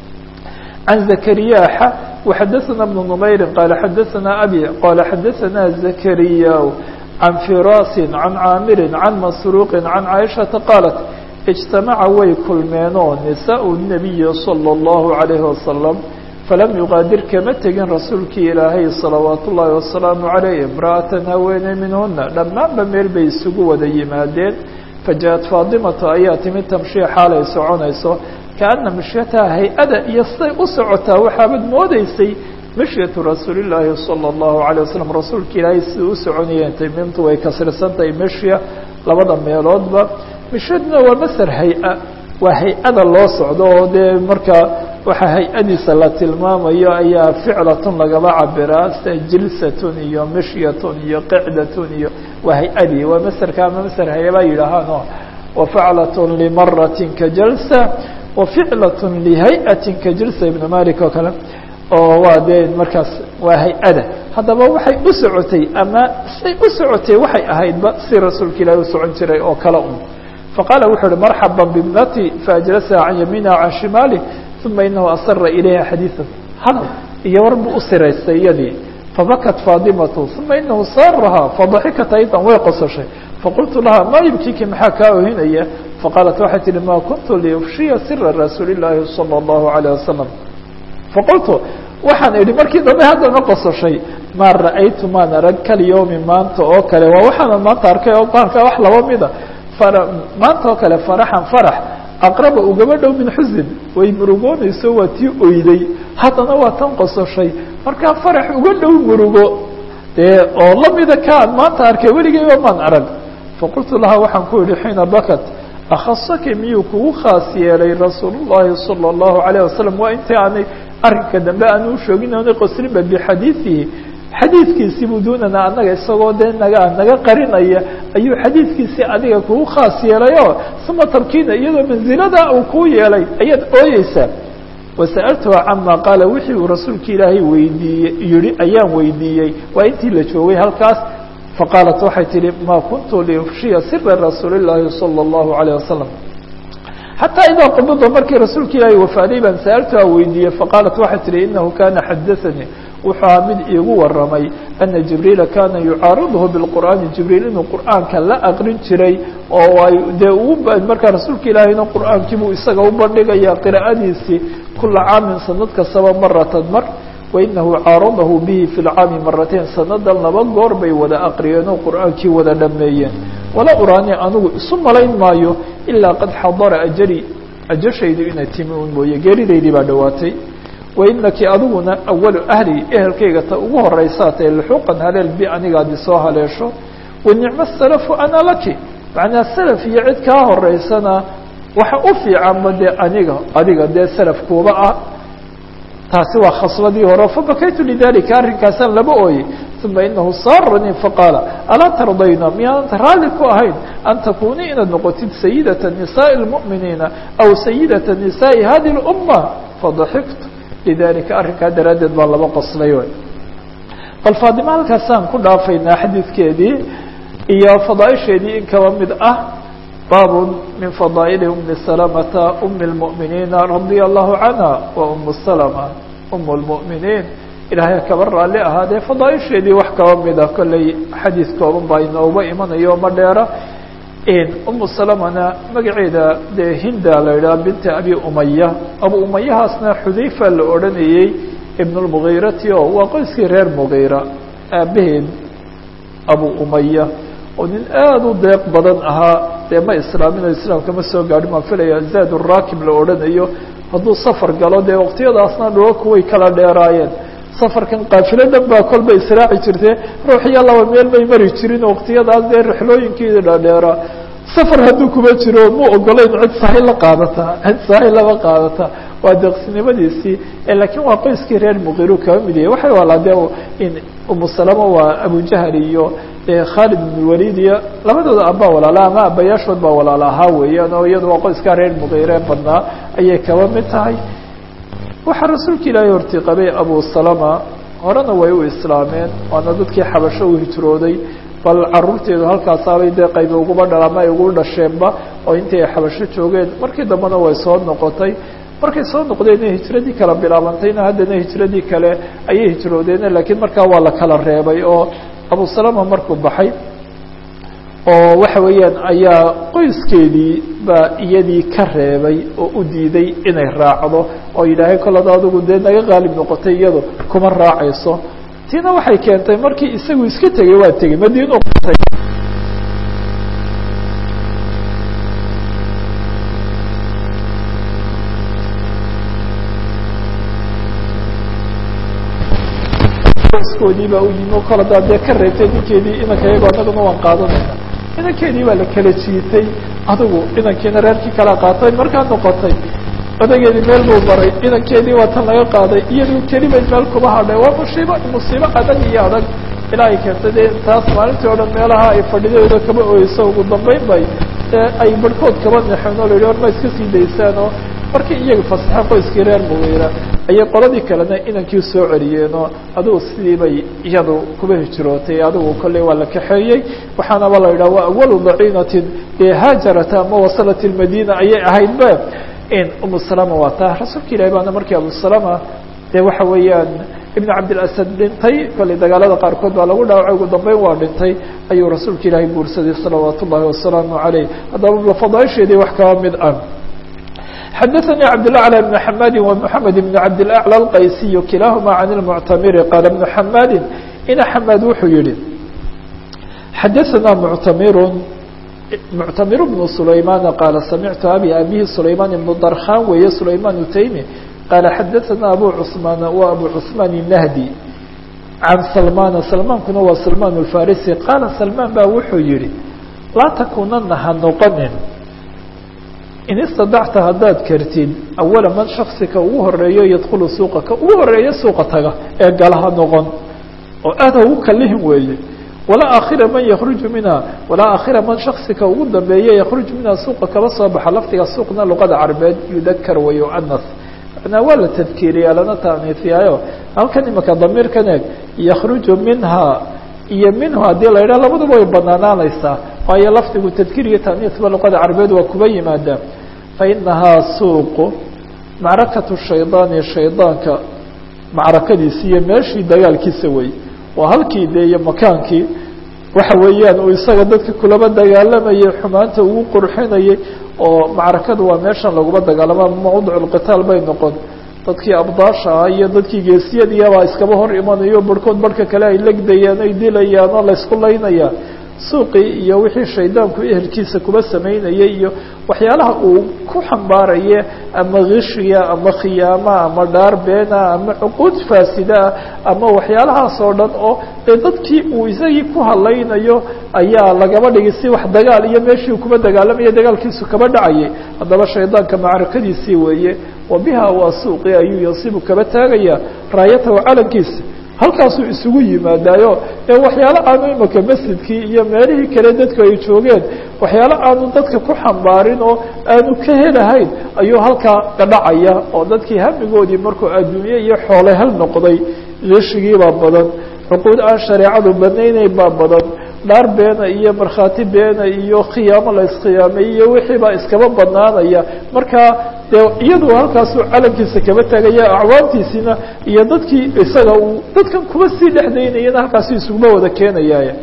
can zakariya xa waxadaثana bnu numayri qaala xadaثana abi qaala xadaثana zakariya can firasi can caamiri can masruuqi can caaishata qaalat اجtamaca way kulmeenoo nisaء الnabiyi salى الlahu عalayhi wasalam falam yuqaadir kama tegin rasuulkii ilaahay salawaat ullaahi wasalaamu calayh imra'atan haweeney minhuna dhammaanba meel bay isugu wada yimaadeen faja-at faadimatu ayaa timid tamshii xaalay soconayso kaana mishyataha hay-ada iyo siday u socotaa waxaabad moodeysay mishyatu rasuulillaahi sala allahu calayh wasalam rasuulka ilaahay sidai u soconayeen mimtu way kasrisantahay mishya labada meeloodba mishyaduna waa masar hay-a waa hay-ada loo socdo oo dee markaa waxaa hay-adiisa la tilmaamayo ayaa ficlatun lagaba cabiraa sida jilsatun iyo mishyatun iyo qicdatun iyo waa hay-adii waa masarka ama masar hayabaa yidhaahaano wafaclatun limaratin ka jalsa waficlatun lihay-atin ka jilsa ibn malik oo kale oo waa dee markaas waa hay-ada haddaba waxay u socotay ama say u socotay waxay ahaydba si rasuulka ilaahi u socon jiray oo kale un faqaala wuxuu uhi marxaba bibnati faajlasaha can yamiiniha can shimaalih uma inahu asara ilayha xadiiثa hadal iyo war buu u siraystay iyadii fabakat faadimatu uma inahu saarahaa fadaxikat aydan way qososhay faqultu laha maa yibkiki maxaa kaa ohinaya faqaalat waxay tihi ma kuntu liufshiya sira rasuuli llaahi salى اllahu عalيه wasalam faqultu waxaan idhi markii dambe haddana qososhay maa ra'aytu maan arag kalyowmi maanta oo kale waa waxaana maanta arkay oo baarka wax laba mida maanta oo kale faraxan farax aqraba ugaba dhow min xusin way murugoonayso waa tii oyday haddana waa tan qososhay markaa farax uga dhow murugo dee oo lamida kaan maanta arkay weligeyba maan arag faqultu laha waxaan ku idhi xiina bakat akhasaki miyuu kugu khaas yeelay rasuul llahi salى اllahu alayه wasalam waa intii aanay arrinka dambe aanu ushoogin oonay qoslinba bixadiidihi xadiidkiisii buu duunana annaga isagoo dee naga naga qarinaya ayuu xadiidkiisii adiga kugu khaas yeelayoo suma tabkiina iyadoo mansilada uu kuu yeelay ayaad ooyeysaa wasa'altuha cama qaala wixii uu rasuulka ilaahay weydiiyey yihi ayaan weydiiyey waa intii la joogay halkaas faqaalat waxay tihi ma kuntu liufshiya sira rasuuli llaahi salى اllahu alayه wasalam xataa idaa qubida markii rasuulka ilaahay wafaaday baan sa'altuha weydiiyey faqaalat waxay tihi inahu kana xadaanii wuxuu ahaa mid iigu waramay ana jibriila kana yucaaridhu biاlqur'aani jibriil inuu qur'aanka la aqrin jiray oo ay dee uu markaa rasuulka ilaahayna qur'aankiibuu isaga u bandhigaya qira'adiisii kula caamin sanad kastaba maratan mar wainahu caaradahu bihi fi lcaami maratain sanadan laba goor bay wada aqriyeen oo qur'aankii wada dhameeyeen wala uraani anigu isu malayn maayo ilaa qad xadara ajali ajashaydu inay timi un mooye geeridaydii baa dhowaatay wainaki adiguna awalu ahli ehelkayga ta ugu horeysaa tae luxuuqan haleel bi anigaadi soo haleesho wanicmo salafu ana laki macnaa salaf iyo cid kaa horeysana waxa u fiicanba dee aniga adiga dee salafkuuba ah taasi waa khasladii hore fabakaytu lidalika arrinkaasaan laba ooyey uma inahu saaranii faqaala alaa tardayna miyaananta raalli ku ahayn an takunii inaad noqotid sayidata nisaai اlmu'miniina aw sayidata nisaai hadi اlumma fadaxiktu lidalika arrinkaa daraaddeed baa laba qoslay bal faadima halkaasaan ku dhaafaynaa xadiidkeedii iyo fadaaisheedii in kaba mid ah baab min fadaa'ili umi salamata umi اlmu'miniina radia allahu canha wa umu salama um اlmu'miniin ilaahay kaba raalli ahaadee fadaaisheedii wax kaba mida kolley xadiid kooban baa inooba imanayo ma dheera umu salamana magaceeda dee hinda la yidhaha binta abi umaya abu umayahaasna xudayfa la odhanayey ibn lmugiirati o waa qoyskii reer mugiira aabaheed abu umaya oo nin aada u deeq badan ahaa dee ma islaamin oo islaamka ma soo gaadhin maan filaya zaad uraakib la odhanayo hadduu safar galo dee waqtiyadaasna dhulalku way kala dheeraayeen safarkan kaafilo dhan baa kolba israaci jirtee ruuxiyo laba meel may mari jirin waqtiyadaas dee rixlooyinkeeda dhadheeraa safar hadduu kuma jiro mu ogolayn cid sahay la qaadataa cid sahay laba qaadataa waa deeqsinimadiisii laakiin waa qoyskii reer muqiru kaba mid yahay waxay walaa dee umu salama waa abujahal iyo khaalid ibn walid iyo labadooda abbaa walaala ama abayaashood baa walaala ahaa weeyaan oo iyadu waa qoyskaa reer muqire badnaa ayay kaba mid tahay waxaa rasuulka ilaahay hortii qabay abu salama horena way u islaameen waana dadkii xabasho u hijrooday bal caruurteedu halkaasaabay dee qaybi uguba dhala ama ay ugu dhasheenba oo intii ay xabasho joogeen markii dambena way soo noqotay markay soo noqdeen hijradii kala bilaabantayna haddana hijradii kale ayay hijroodeen laakiin markaa waa la kala reebay oo abu salama markuu baxay oo waxa weeyaan ayaa qoyskeedii baa iyadii ka reebay oo u diiday inay raacdo oo yidhaahay kolada adigu dee naga qaalib noqotay iyado kuma raacayso tiina waxay keentay markii isagu iska tegay waa tegey madiino qotay qoyskoodii baa u yimi o kol hadaa dee ka reebtay ninkeedii inanka iyagoo annaguna waan qaadanayna inankeedii baa la kala jiitay adigu inankiina reerkii kala qaatay markaa noqotay odageedii meel buu baray inankeedii waa tan laga qaaday iyadu kelibay meel kuma hadhay waa musiibo musiibo adag iyo adag ilaa ay keentay dee taas maalintii o dhan meelaha ay fadhideeda kaba oyeyso ugu dambeyn bay ay barhkood kaba nexeen oo la yidhi or ma iska sii daysaan oo markii iyaga fasaxe qoyskii reer mugiira ayay qoladii kalena inankii soo celiyeenoo adigu sidii bay iyadu kuba hijrootay adigu kolley waa la kaxeeyey waxaanaba la yidhaha waa awalu daciinatin haajarata ama wasalat ilmadina ayay ahayd be umu salama waa taa rasuulka ilahi baana markii abu salama dee waxa weeyaan ibn cabdilasad dhintay kolley dagaalada qaarkood baa lagu dhaawacay ugu dambeyn waa dhintay ayuu rasuulka ilaahay guursaday salawaat ullahi wasalaamu caleyh haddaba fadaaisheedii wax kaba mid ah xadaثnي cabdالأعلى بن حmadi ومحamed بن cabdالأعلى الqaysiy kilahma عan المctamiri qaala بن حamadi ina xamad wuxuu yihi xadaثna mctamir mctamir بن سlayman qaala samictu abi abihi سlayman بن darkhan weeye سlayman utaymi qaala xadaثna abu cثmaan wa abu cثmaan الnahdi can salmana salmaankuna waa salman الfarisi qaala salman ba wuxuu yihi laa takunana ha noqonin in istadacta haddaad kartid awala man shaksika ugu horeeyo yadkhulu suuqa ka ugu horeeyo suuqa taga ee galaha noqon oo aad ha ugu kalihin weeye walaa akhira man yakruju minha walaa akhira man shaksika ugu dambeeye yakruju minha suuqa kaba soo baxa lafdiga suuqna luqada carbeed yudakar wayuanas manaa waa la tadkiiriyaa lana taaniifiyaayo halkan imaka damiirkan eeg yakruju minha iyo minhu haddii la yidhaha labaduba way banaanaanaysaa waayo lafdigu tadkiir iyo taaniisba luqada carbeed waa kuba yimaada fainahaa suuqu macrakatu shaydaani shaydaanka macrakadiisi iyo meeshii dagaalkiisa wey waa halkii dee iyo makaankii waxa weeyaan uu isaga dadka kulaba dagaalamayay xumaanta ugu qurxinayay oo macrakadu waa meeshan laguma dagaalama mawdic lqitaal bay noqon dadkii abdaasha ah iyo dadkii geesiyadiibaa iskaba hor imanayo barhkood barhka kale ay legdayaan ay dilayaan oo laysku laynaya suuqii iyo wixii shaydaanku ehelkiisa kuba samaynayay iyo waxyaalaha uu ku xambaaraye ama kishiya ama khiyaama ama dhaar beena ama cuquud faasidaa ama waxyaalahaas oo dhan oo dee dadkii uu isagii ku hadlaynayo ayaa lagaba dhigay si wax dagaal iyo meeshii kuba dagaalamaya dagaalkiisu kaba dhacayay haddaba shaydaanka macrakadiisii weeye wa biha waa suuqii ayuu yasibu kaba taagaya raayatahu calankiisa halkaasuu isugu yimaadaayo ee waxyaalo aanu imaka masjidkii iyo meelihii kale dadku ay joogeen waxyaalo aanu dadka ku xambaarin oo aanu ka helahayn ayuu halkaa gadhacaya oo dadkii hamigoodii markuu adduunye iyo xoole hal noqday geshigiibaa badan cuquud aan shareecadu banaynay baa badan dhaar beena iyo markhaati beena iyo khiyaamo la iskhiyaamay iyo wixii baa iskaba banaanaya markaa dee iyadu halkaasuu calankiisa kaba tagaya acwaantiisina iyo dadkii isaga uu dadkan kuba sii dhexdaynayana halkaasi isuguma wada keenayaay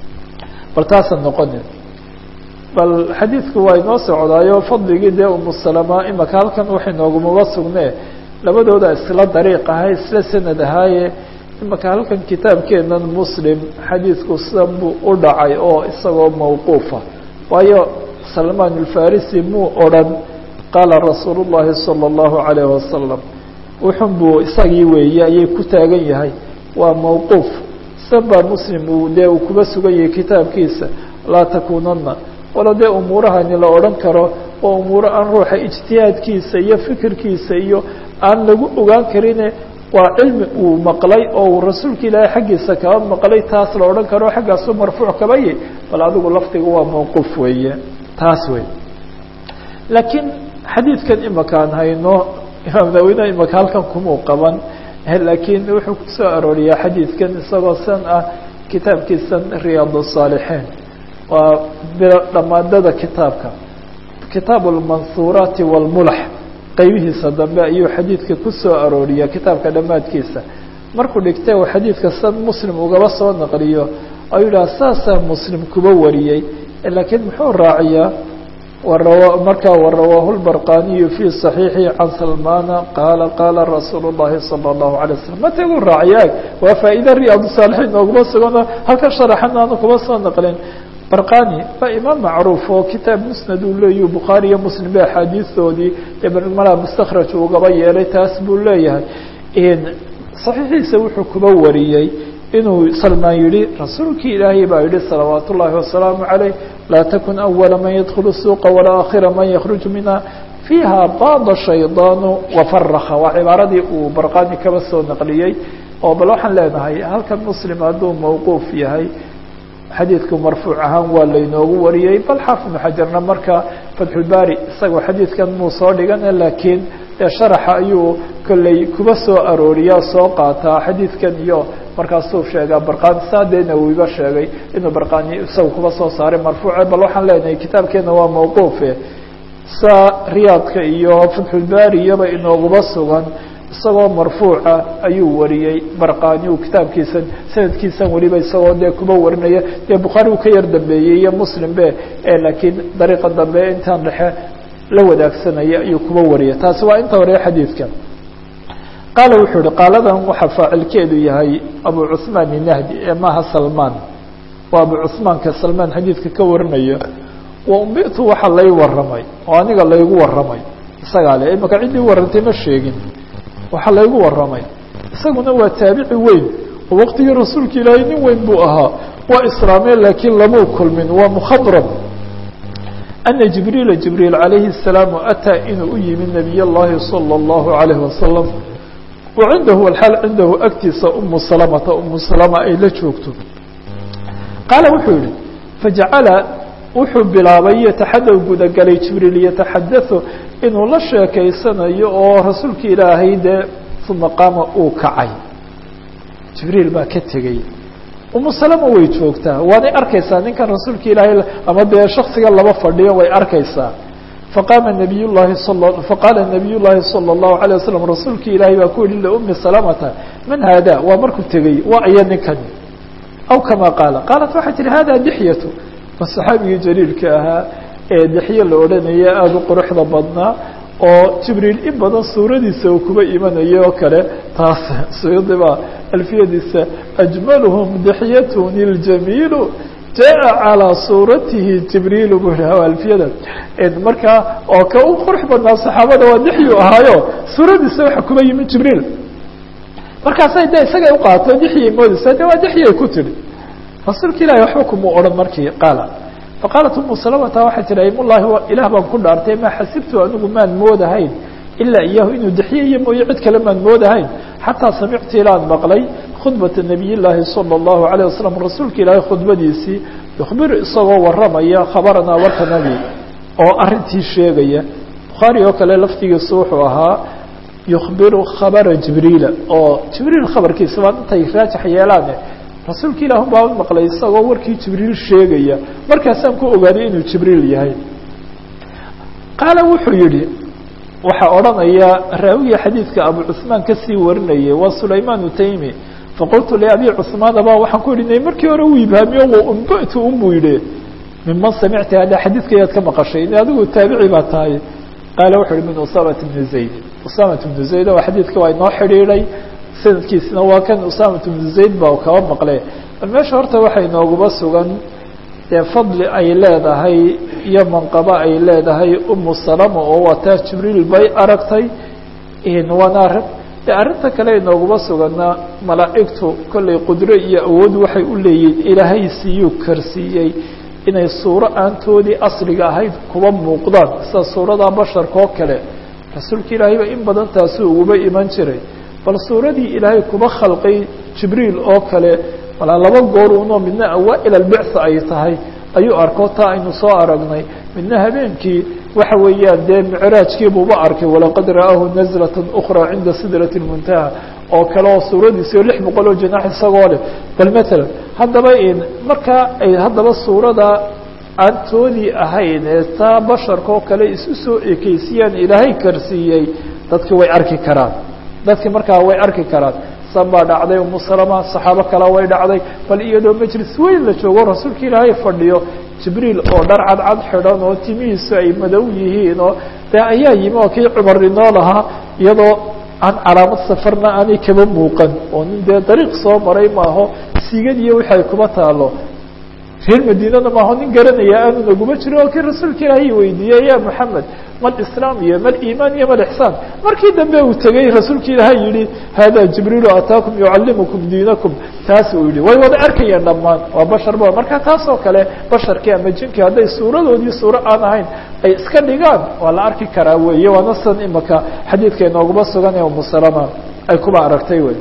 bal taasan noqonin bal xadiidku waa inoo socdaayo fadligii dee umusalama imaka halkan waxay noogumaba sugnee labadooda isla dariiq ahay isla sanad ahaaye imaka halkan kitaabkeenan muslim xadiidku sidan buu u dhacay oo isagoo mawquufa waayo salmaan alfarisi muu odrhan qaala rasuulu llahi salى اllahu alayh wasalam wuxun buu isagii weeye ayay ku taagan yahay waa mawquuf san baa muslim uu dee uu kuba sugan yahay kitaabkiisa laa takunana walo dee umuurahani la odhan karo oo umuuro aan ruuxa ijtihaadkiisa iyo fikirkiisa iyo aan lagu ogaan karine waa cilmi uu maqlay oo uu rasuulka ilaahay xaggiisa kaba maqlay taas la odhan karo xaggaasu marfuuc kaba yahy bal adigu lafdiga waa mawquuf weeye taas wey laakiin xadiidkan imakaan hayno imaam nawina imaka halkan kumuu qaban laakiin wuxuu kusoo arooriyaa xadiidkan isagoo san ah kitaabkiisan riyaad الصaalixiin waa dhamaadada kitaabka kitaabu اlmansuuraati wاlmulax qeybihiisa dambe ayuu xadiidka kusoo arooriya kitaabka dhammaadkiisa markuu dhigtay uu xadiidka san muslim ugaba soo naqliyo ayuu yidhaha saasaa muslim kuba wariyey laakiin muxuu raaciyaa markaa warawaahu lbarqaniyu fi صaxiixi can salmana qaala qaala rasuul الlahi salى الlahu alay waslm mataguu raaciya waa faa'iida riyaad saalixiin nooguma sugano halka sharaxana aanu kuma soo naqlin barqani waa imaam macruuf oo kitaab musnad uu leeyahy bukhaari iyo muslim ba axaadiistoodii mala mustakraj ugaba yeelay taas buu leeyahay صaxiixiisa wuxuu kuba wariyey inuu salmaan yihi rasuulkii ilaahay baa yihi salawaat ullaahi wasalaamu عaleyh laa takun أwala man yadkulu suuqa walaa akhira man yakruj minha fiiha baada shaydaanu wafaraka waa cibaaradii uu barqani kaba soo naqliyey oo bal waxaan leenahay halkan muslim hadduu mawquuf yahay xadiidku marfuuc ahaan waa laynoogu wariyey bal xaafid ibnu xajarna marka fatxulbaari isagoo xadiidkan muu soo dhigana laakiin dee sharaxa ayuu kolley kuba soo arooriyaa soo qaataa xadiidkan iyo markaasuu sheegaa barqani saa dee nawiba sheegay inuu barqani isaga kuba soo saaray marfuuce bal waxaan leenahay kitaabkeena waa mawquufe saa riyaadka iyo fatxulbaari iyaba inooguba sugan isagoo marfuuca ayuu wariyey barqani uu kitaabkiisan sanadkiisan weliba isagoo dee kuba warinaya dee bukhaari uu ka yar dambeeyey iyo muslim be laakiin dariiqa dambe intaan dhexe la wadaagsanaya ayuu kuba wariyay taasi waa inta hore xadiidka qaala wuxuu yihi qaaladan waxaa faacilkeedu yahay abu cuثmaan inahdi ee maaha salmaan waa abu cuثmaanka salmaan xadiidka ka warinaya wa umbitu waxa lay waramay oo aniga laygu waramay isagaa le imaka ciddii warantay ma sheegin waxaa laygu waramay isaguna waa taabici weyn oo waqtigii rasuulka ilaahay nin weyn buu ahaa waa islaamee laakiin lamuu kulmin waa mukhadrab ana jibriila jibriil calayhi الsalaamu ataa inuu u yimi nabiy اllahi salى اllahu عalayh wasalam wa cindahu alxaal cindahu agtiisa umu salamata umu salama ay la joogto qaala wuxuu yihi fajacala wuxuu bilaabay yataxadaw gudagalay jibriil yataxadau inuu la sheekaysanayo oo rasuulka ilaahay dee uma qaama uu kacay jibriil baa ka tegey umu salama way joogtaa waanay arkaysaa ninkan rasuulka ilaahay ama dee shaksiga laba fadhiyo way arkaysaa faqaama nabiy llahi faqaala nabiy llaahi salى الlahu عalيه wasalam rasuulka ilaahay baa ku yihi liumi salamata man haada waa markuu tegey waa aya ninkani aw kama qaala qaalat waxay tihi hada dixyatu waa saxaabigii jaliilka ahaa ee dixye la odhanaya aada u quruxda badnaa oo jibriil in badan suuradiisa uu kuba imanayo oo kale taas suyudiba alfiyadiisa ajmaluhum dixyatun iljamiilu jaa calىa suuratihi jibriilu bu alfiyada markaa oo ka u qurux badnaa saxaabada waa dixyu ahaayo suuradiisa waxa kuba yimi jibriil markaasay de isagay uqaato dixyay moodeysa de waa dixyay ku tidhi rasuulka ilahi waxba kuma odhan markii qaala faqaalat umu salamata waxay tihi imullahi ilaah baan ku dhaartay maa xasibtu anigu maan moodahayn ilaa iyahu inuu dixyaiyo mooye cid kale maan moodahayn xataa samictu ilaan maqlay khudbata nabiy llaahi salى اllahu alayه wasalam rasuulka ilaahay khudbadiisii yukhbiru isagoo waramaya khabaranaa warka nabi oo arintii sheegaya bukhaari oo kale laftigiisu wuxuu ahaa yukhbiru khabara jibriila oo jibriil khabarkiisa waa intay raajax yeelaane rasuulka ilaah baa maqlay isagoo warkii jibriil sheegaya markaasaan ku ogaaday inuu jibriil yahay qaala wuxuu yihi waxaa odhanaya raawiga xadiidka abu cuثmaan kasii warinayay waa sulayman utaymi faqultu liabi cuثmaan ba waxaan ku ihi markii hore uu ibhaamiyo umbatu unbuu yihi miman samicta hada xadiidka ayaad ka maqashay in adigu taabici baa tahay qaala wuxu uhi min usamat bni zayd usamat bnu zayd oo xadiidka waa inoo xidhiidhay sanadkiisina waa kan usamat bnu zayd ba kaba maqle bal meesha horta waxay nooguba sugan dee fadli ay leedahay iyo manqabo ay leedahay umu salama oo wataa jibriil bay aragtay waana arrin de arrinta kale inooguma sugana malaa'igtu kollay qudro iyo awood waxay u leeyihin ilaahay siiyuu karsiiyey inay suuro aantoodii asliga ahayd kuba muuqdaan sida suurada basharka oo kale rasuulka ilaahayba in badan taasuu uguba iman jiray bal suuradii ilaahay kuba khalqay jibriil oo kale malaa laba goor unoo midna awaa-il albictha ay tahay ayuu arko taa aynu soo aragnay midna habeenkii waxa weeyaan dee micraajkiibuuba arkay walaqad ra'aahu nazlata ukra cinda sidrati lmuntaha oo kale oo suuradiisi oo lix boqol oo janax isagoo leh bal matalan haddaba markaa ay haddaba suurada aantoodii ahayn ee taa basharka oo kale isu soo ekeysiyaan ilaahay karsiiyey dadki way arki karaan dadki markaa way arki karaan san baa dhacday umu salama saxaabo kale way dhacday bal iyadoo majlis weyn la joogo rasuulka ilaahay fadhiyo jibriil oo dhar cadcad xidhan oo timihiisu ay madow yihiin oo dee ayaa yimi oo kii cumar inoo lahaa iyadoo aan calaamad safarna aanay kaba muuqan oo nin dee dariiq soo maray maaho siigadiiyo wixi ay kuba taalo reer madiinada maaho nin garanaya aanu naguma jiro oo kii rasuulka ilaahay weydiiyey ya moxamed mal islaam iyo mal iimaan iyo mal ixsaan markii dambe uu tegey rasuulka ilaahay yihi hada jibriilu ataakum yucallimukum diinakum taas uu yihi way wada arkayeen dhammaan waa bashar ba marka taas oo kale basharkii ama jinkii hadday suuradoodii suuro aan ahayn ay iska dhigaan waa la arki karaa weeye waana san imaka xadiidka inooguma sugan ee umusalama ay kuba aragtay wey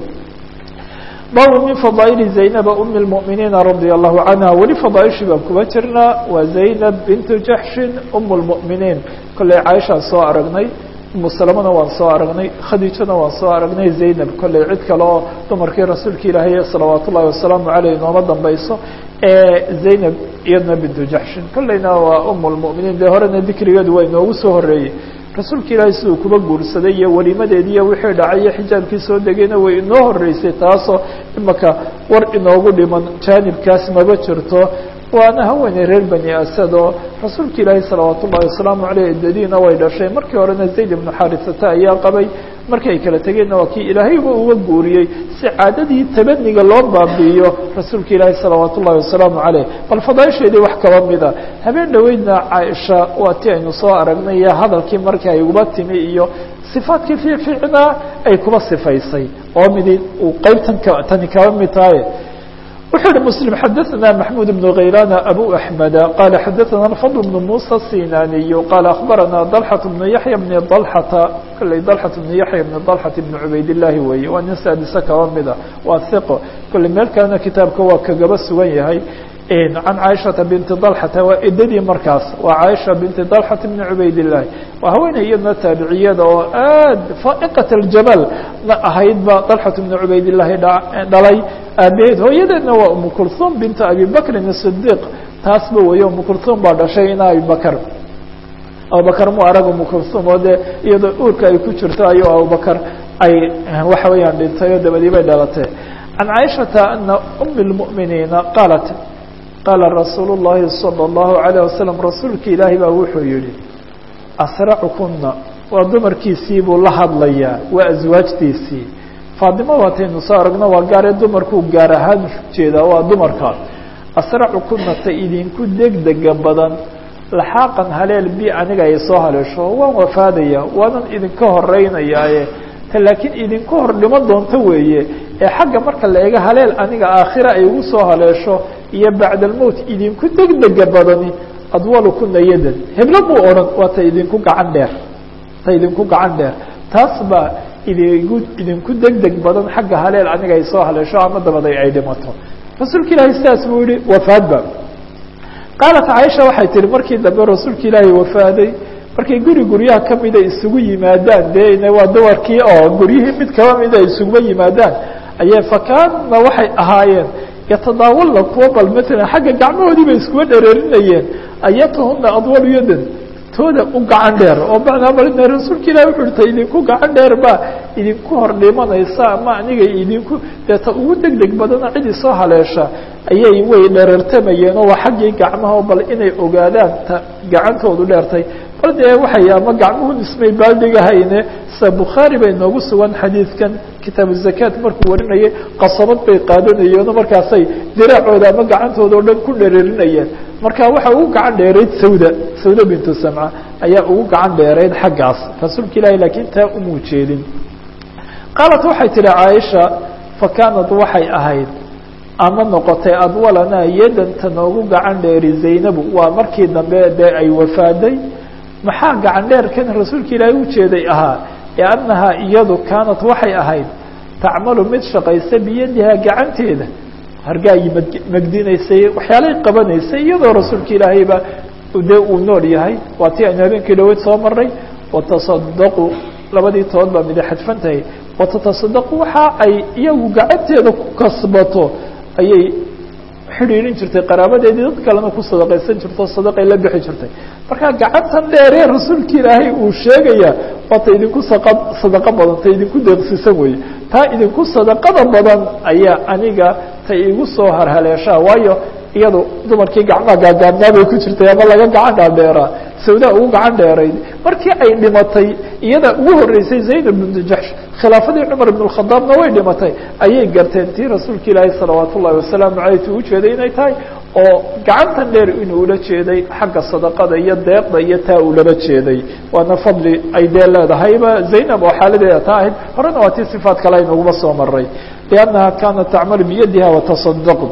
bab min fadaaئل زaynab أmi الmؤminiina radي الlahu canha weli fadaaishii baan kuba jirnaa waa zaynab bintu jaxshin um الmؤminiin kolley caaishaan soo aragnay umu salamana waan soo aragnay khadiijana waan soo aragnay zaynab kolley cid kale oo dumarkii rasuulka ilaahay salawaat ullahi wasalaamu aleyh nooma dambayso zaynab iyadna bintu jaxshin kolleyna waa um اlmؤminiin dee horena dikrigeedu waa inoogu soo horeeyey rasuulka ilaahay siduu kuba guursaday iyo welimadeedii iyo wixii dhacay iyo xijaabkii soo degayna way inoo horeysay taasoo imaka war inoogu dhiman jaanibkaas maba jirto waana haweeney reer bani asad oo rasuulka ilaahay salawaat ullahi wasalaamu aleyh idadiina way dhashay markii horena zayd ibnu xarisata ayaa qabay markii ay kala tegeenna waa kii ilaahayba uga guuriyey si caadadii tabaniga loo baabi'iyo rasuulka ilaahay salawaat ullahi wasalaamu caleyh bal fadaaisheedii wax kaba mida habeen dhoweydna caaisha waa ti aynu soo aragnay iyo hadalkii markii ay uba timi iyo sifaadkii fiicfiicnaa ay kuba sifaysay oo midi uu qeybtan tani kaba mid tahay wuxuu yihi msلم xadaثna محmud بن غaylاn أbو أحمد qال xadaثna الفضل بن موسى الsinاniي qال أخbarana ضلحة بن yaحyى بن ضلحة kلey ضلحة بن yaحyى بن ضلحة بن عubayd اللahi weeye waa nin saadise kaba mida waa ثiqo kole meel kalena kitaabka waa kagaba sugan yahay can caaishaةa binti ضلحata waa edadii markaas waa caaisha binti ضلحة بn cubayd الlahi waa haweeney iyadna taabiciyada oo aad faaئqaة الjabal na ahaydba ضلحaة بn cubayd الlahi dhalay aabaheed hooyadeedna waa umu kulثum bintu abi bakrin الصdiq taasba weeye umu kulثum baa dhashay ina abibakr abubakr mu arag umu kulثum oo dee iyadoo uurka ay ku jirto ayuu abubakr ay waxa weeyaan dhintay oo dabadii bay dhalatay can caaishaةa ana أmi الmؤminiina qaalat qaala rasuul الlahi salى الlahu عalيه wasalam rasuulka ilaahi baa wuxuu yihi asracukuna waa dumarkiisii buu la hadlayaa waa aswaajtiisii faadimo waataynu soo aragno waa gaaree dumarkuu gaar ahaan jeedaa waa dumarka asracukuna ta idinku degdega badan laxaaqan haleel bi aniga ay soo haleesho waan wafaadaya waanan idinka horeynayaaye ta laakiin idinku hor dhimo doonto weeye ee xagga marka la eego haleel aniga aakhira ay igu soo haleesho iyo bacda almowt idinku degdega badani adwalukuna yadan heblo buu odhan waa ta idinku gacan dheer ta idinku gacan dheer taas baa idigu idinku degdeg badan xagga haleel aniga ay soo haleesho ama dabaday ay dhimato rasuulka ilaahay sidaas buu yihi wafaadba qaalat caaisha waxay tihi markii dambe rasuulka ilaahay wafaaday markay guri guryaha kamida isugu yimaadaan dee waa dawarkii oo guryihii mid kaba mida isuguma yimaadaan ayay fakaanna waxay ahaayeen yatadaawalna kuwa bal matalan xagga gacmahoodii bay iskuba dhereerinayeen ayatahuna adwalu yadan tooda u gacan dheer oo macnaa malina rasuulka ilahi wuxu uhi ta idinku gacan dheer baa idinku hor dhimanaysa ama aniga idinku dee ta ugu deg deg badana cidii soo haleesha ayay way dherartamayeen oo waa xaggii gacmaha bal inay ogaadaan ta gacantoodu dheertay bal dee waxay ama gacmuhu ismay baaldigahayne sida bukhaari bay noogu sugan xadiidkan kitaabu zakaat markuu warinayay qasabad bay qaadanayeenoo markaasay diraacooda ama gacantooda o dhan ku dhereerinayeen marka waxa ugu gacan dheerayd sawda sawda bintu samca ayaa ugu gacan dheerayd xaggaas rasuulka ilaahi laakiin taa umuu jeedin qaalat waxay tihi caaisha fakaanad waxay ahayd ama noqotay adwalanaa yadanta noogu gacan dheeri zaynabu waa markii dambe dee ay wafaaday maxaa gacan dheerkan rasuulka ilaahi ujeeday ahaa liannahaa iyadu kaanat waxay ahayd tacmalu mid shaqaysa biyadihaa gacanteeda hargaagii mad magdinaysay waxyaalay qabanaysay iyadoo rasuulka ilaahayba dee uu nool yahay waa tii aynu habeenkii dhaweyd soo maray watasadaqu labadii tood baa mida xadfan tahay watatasadaqu waxa ay iyagu gacanteeda ku kasbato ayay xidhiirin jirtay qaraabadeedii dad kalena ku sadaqaysan jirto sadaqay la bixi jirtay marka gacantan dheeree rasuulka ilaahay uu sheegaya waa ta idinku saqa sadaqo badan ta idinku deeqsisan weeye taa idinku sadaqada badan ayaa aniga ta igu soo harhaleeshaa waayo iyadu dumarkii gacmaha gaagaabnaa bay ku jirtay ama laga gacan dhaadheeraa sawdaa ugu gacan dheerayd markii ay dhimatay iyada ugu horeysay zaynab bnu jaxsh khilaafadii cumar ibn khadaabna way dhimatay ayay garteen tii rasuulka ilaahi salawaat ullahi wasalaamu aleyh tu ujeeday inay tahay oo gacantan dheer inuu ula jeeday xagga sadaqada iyo deeqda iyo taa uu laba jeeday waana fadli ay dee leedahayba zaynab oo xaaladeeda taa ahayd horena waa tii sifaat kale aynaguma soo maray liannaha kaanat tacmalu biyadiha watasadaqu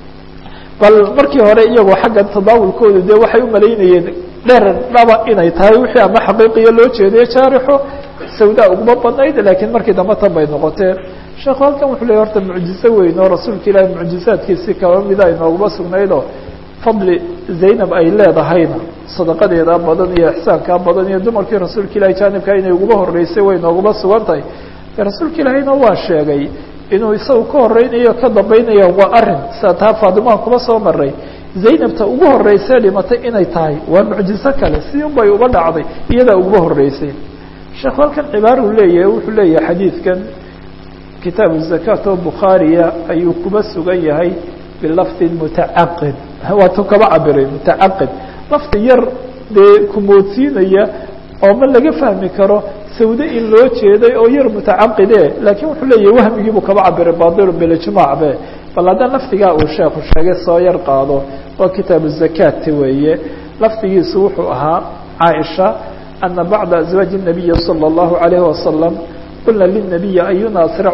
bal markii hore iyagoo xagga tadaawulkooda dee waxay umalaynayeen dheer dhaba inay tahay wixii ama xaqiiqiya loo jeeday jaarixo sawdaa uguma badnayd laakiin markii dambe tan bay noqoteen sheekhu halkan wuxuu leey horta mucjizo weyn oo rasuulka ilaahi mucjizaadkiisi kaba mida inooguma sugnaydoo fadli zaynab ay leedahayna sadaqadeeda badan iyo ixsaankaa badan iyo dumarkii rasuulka ilahi jaanibka inay uguma horeysay way nooguma sugan tahay rasuulka ilaahiyna waa sheegay inuu isagu ka horeynayo ka dambeynaya waa arin sida taa faadimaan kuma soo maray zaynabta ugu horeysay dhimatay inay tahay waa mucjizo kale si un bay uga dhacday iyadaa uguma horeysay sheekhu halkan cibaaruu leeyahay wuxuu leeyahay xadiidkan kitaabu zakaat oo bukhaariya ayuu kuba sugan yahay bilafdi mutacaqid waatuu kaba cabiray mutacaqid lafdi yar dee kumoodsiinaya oo ma laga fahmi karo sawde in loo jeeday oo yar mutacaqide laakiin wuxuu leeyahay wahmigiibuu kaba cabiray baadilu bilijmaac be bal haddaan lafdigaa uu sheekhu sheegay soo yar qaado waa kitaabu zakaati weeye lafdigiisu wuxuu ahaa caaisha ana bacda azwaaji الnabiyi salى اllahu عalayhi wasalam qulna lلnabiyi ayuna asracu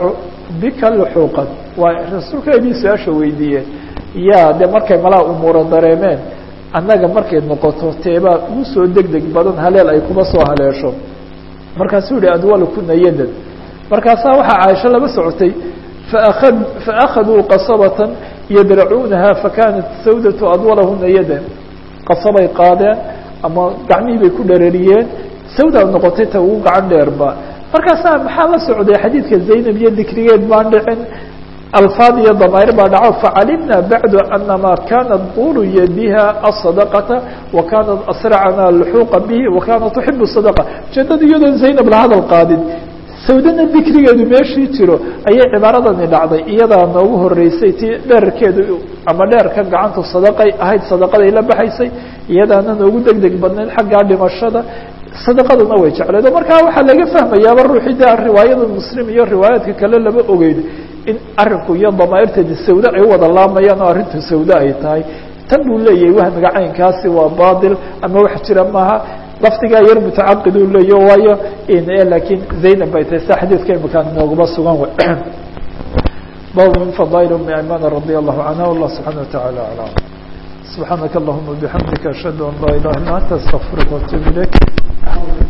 bika luxuuqan waa rasuulka inii su-aasha weydiiyeen yaa de markay malaa umuuro dareemeen annaga markay noqoto teebaa ugu soo deg deg badan haleel ay kuma soo haleesho markaasuu yihi adwalkuna yadan markaasaa waxaa caaisho laba socotay faakad faakaduu qasabatan yadracuunaha fakanat sawdatu adwalahuna yadan qasabay qaadeen ama gacmihii bay ku dherariyeen sawda noqotay ta ugu gacan dheerba markaasaa maxaa la socday xadiidka zaynab iyo dikrigeed baan dhicin alfaad iyo damair baa dhaco facalimna bacdu anama kanat dulu yadiha asadaqata wa kanat asracana luxuuqa bihi wa kanat tuxibu sadaqa ujeedada iyadoon zaynab la hadal qaadin sawdana dikrigeedu meeshii jiro ayay cibaaradani dhacday iyadaa noogu horeysay ti dherarkeedu ama dheerka gacantu sadaqay ahayd sadaqaday la baxaysay iyadaana noogu deg deg badnayd xaggaa dhimashada sadaqaduna way jecleed oo markaa waxaa laga fahmayaaba ruuxii de riwaayada muslim iyo riwaayaadka kale lama ogeyn in arinku iyo damaairteedi sawde ay wada laamayaan oo arrintu sawde ay tahay tan buu leeyahay wahmiga caynkaasi waa batil ama wax jira maaha lafdigaa yar mutacaqid uu leeya waayo laakiin zaynab bay tahay sa xadiidka imakaan nooguma sugan w bab min fadaail umi ayman radi allahu canha wallah subxana wataعala alam subxaanaka allahuma bixamdika ashhadu an laa ilaha illa anta astaqfiruka watuub ilayk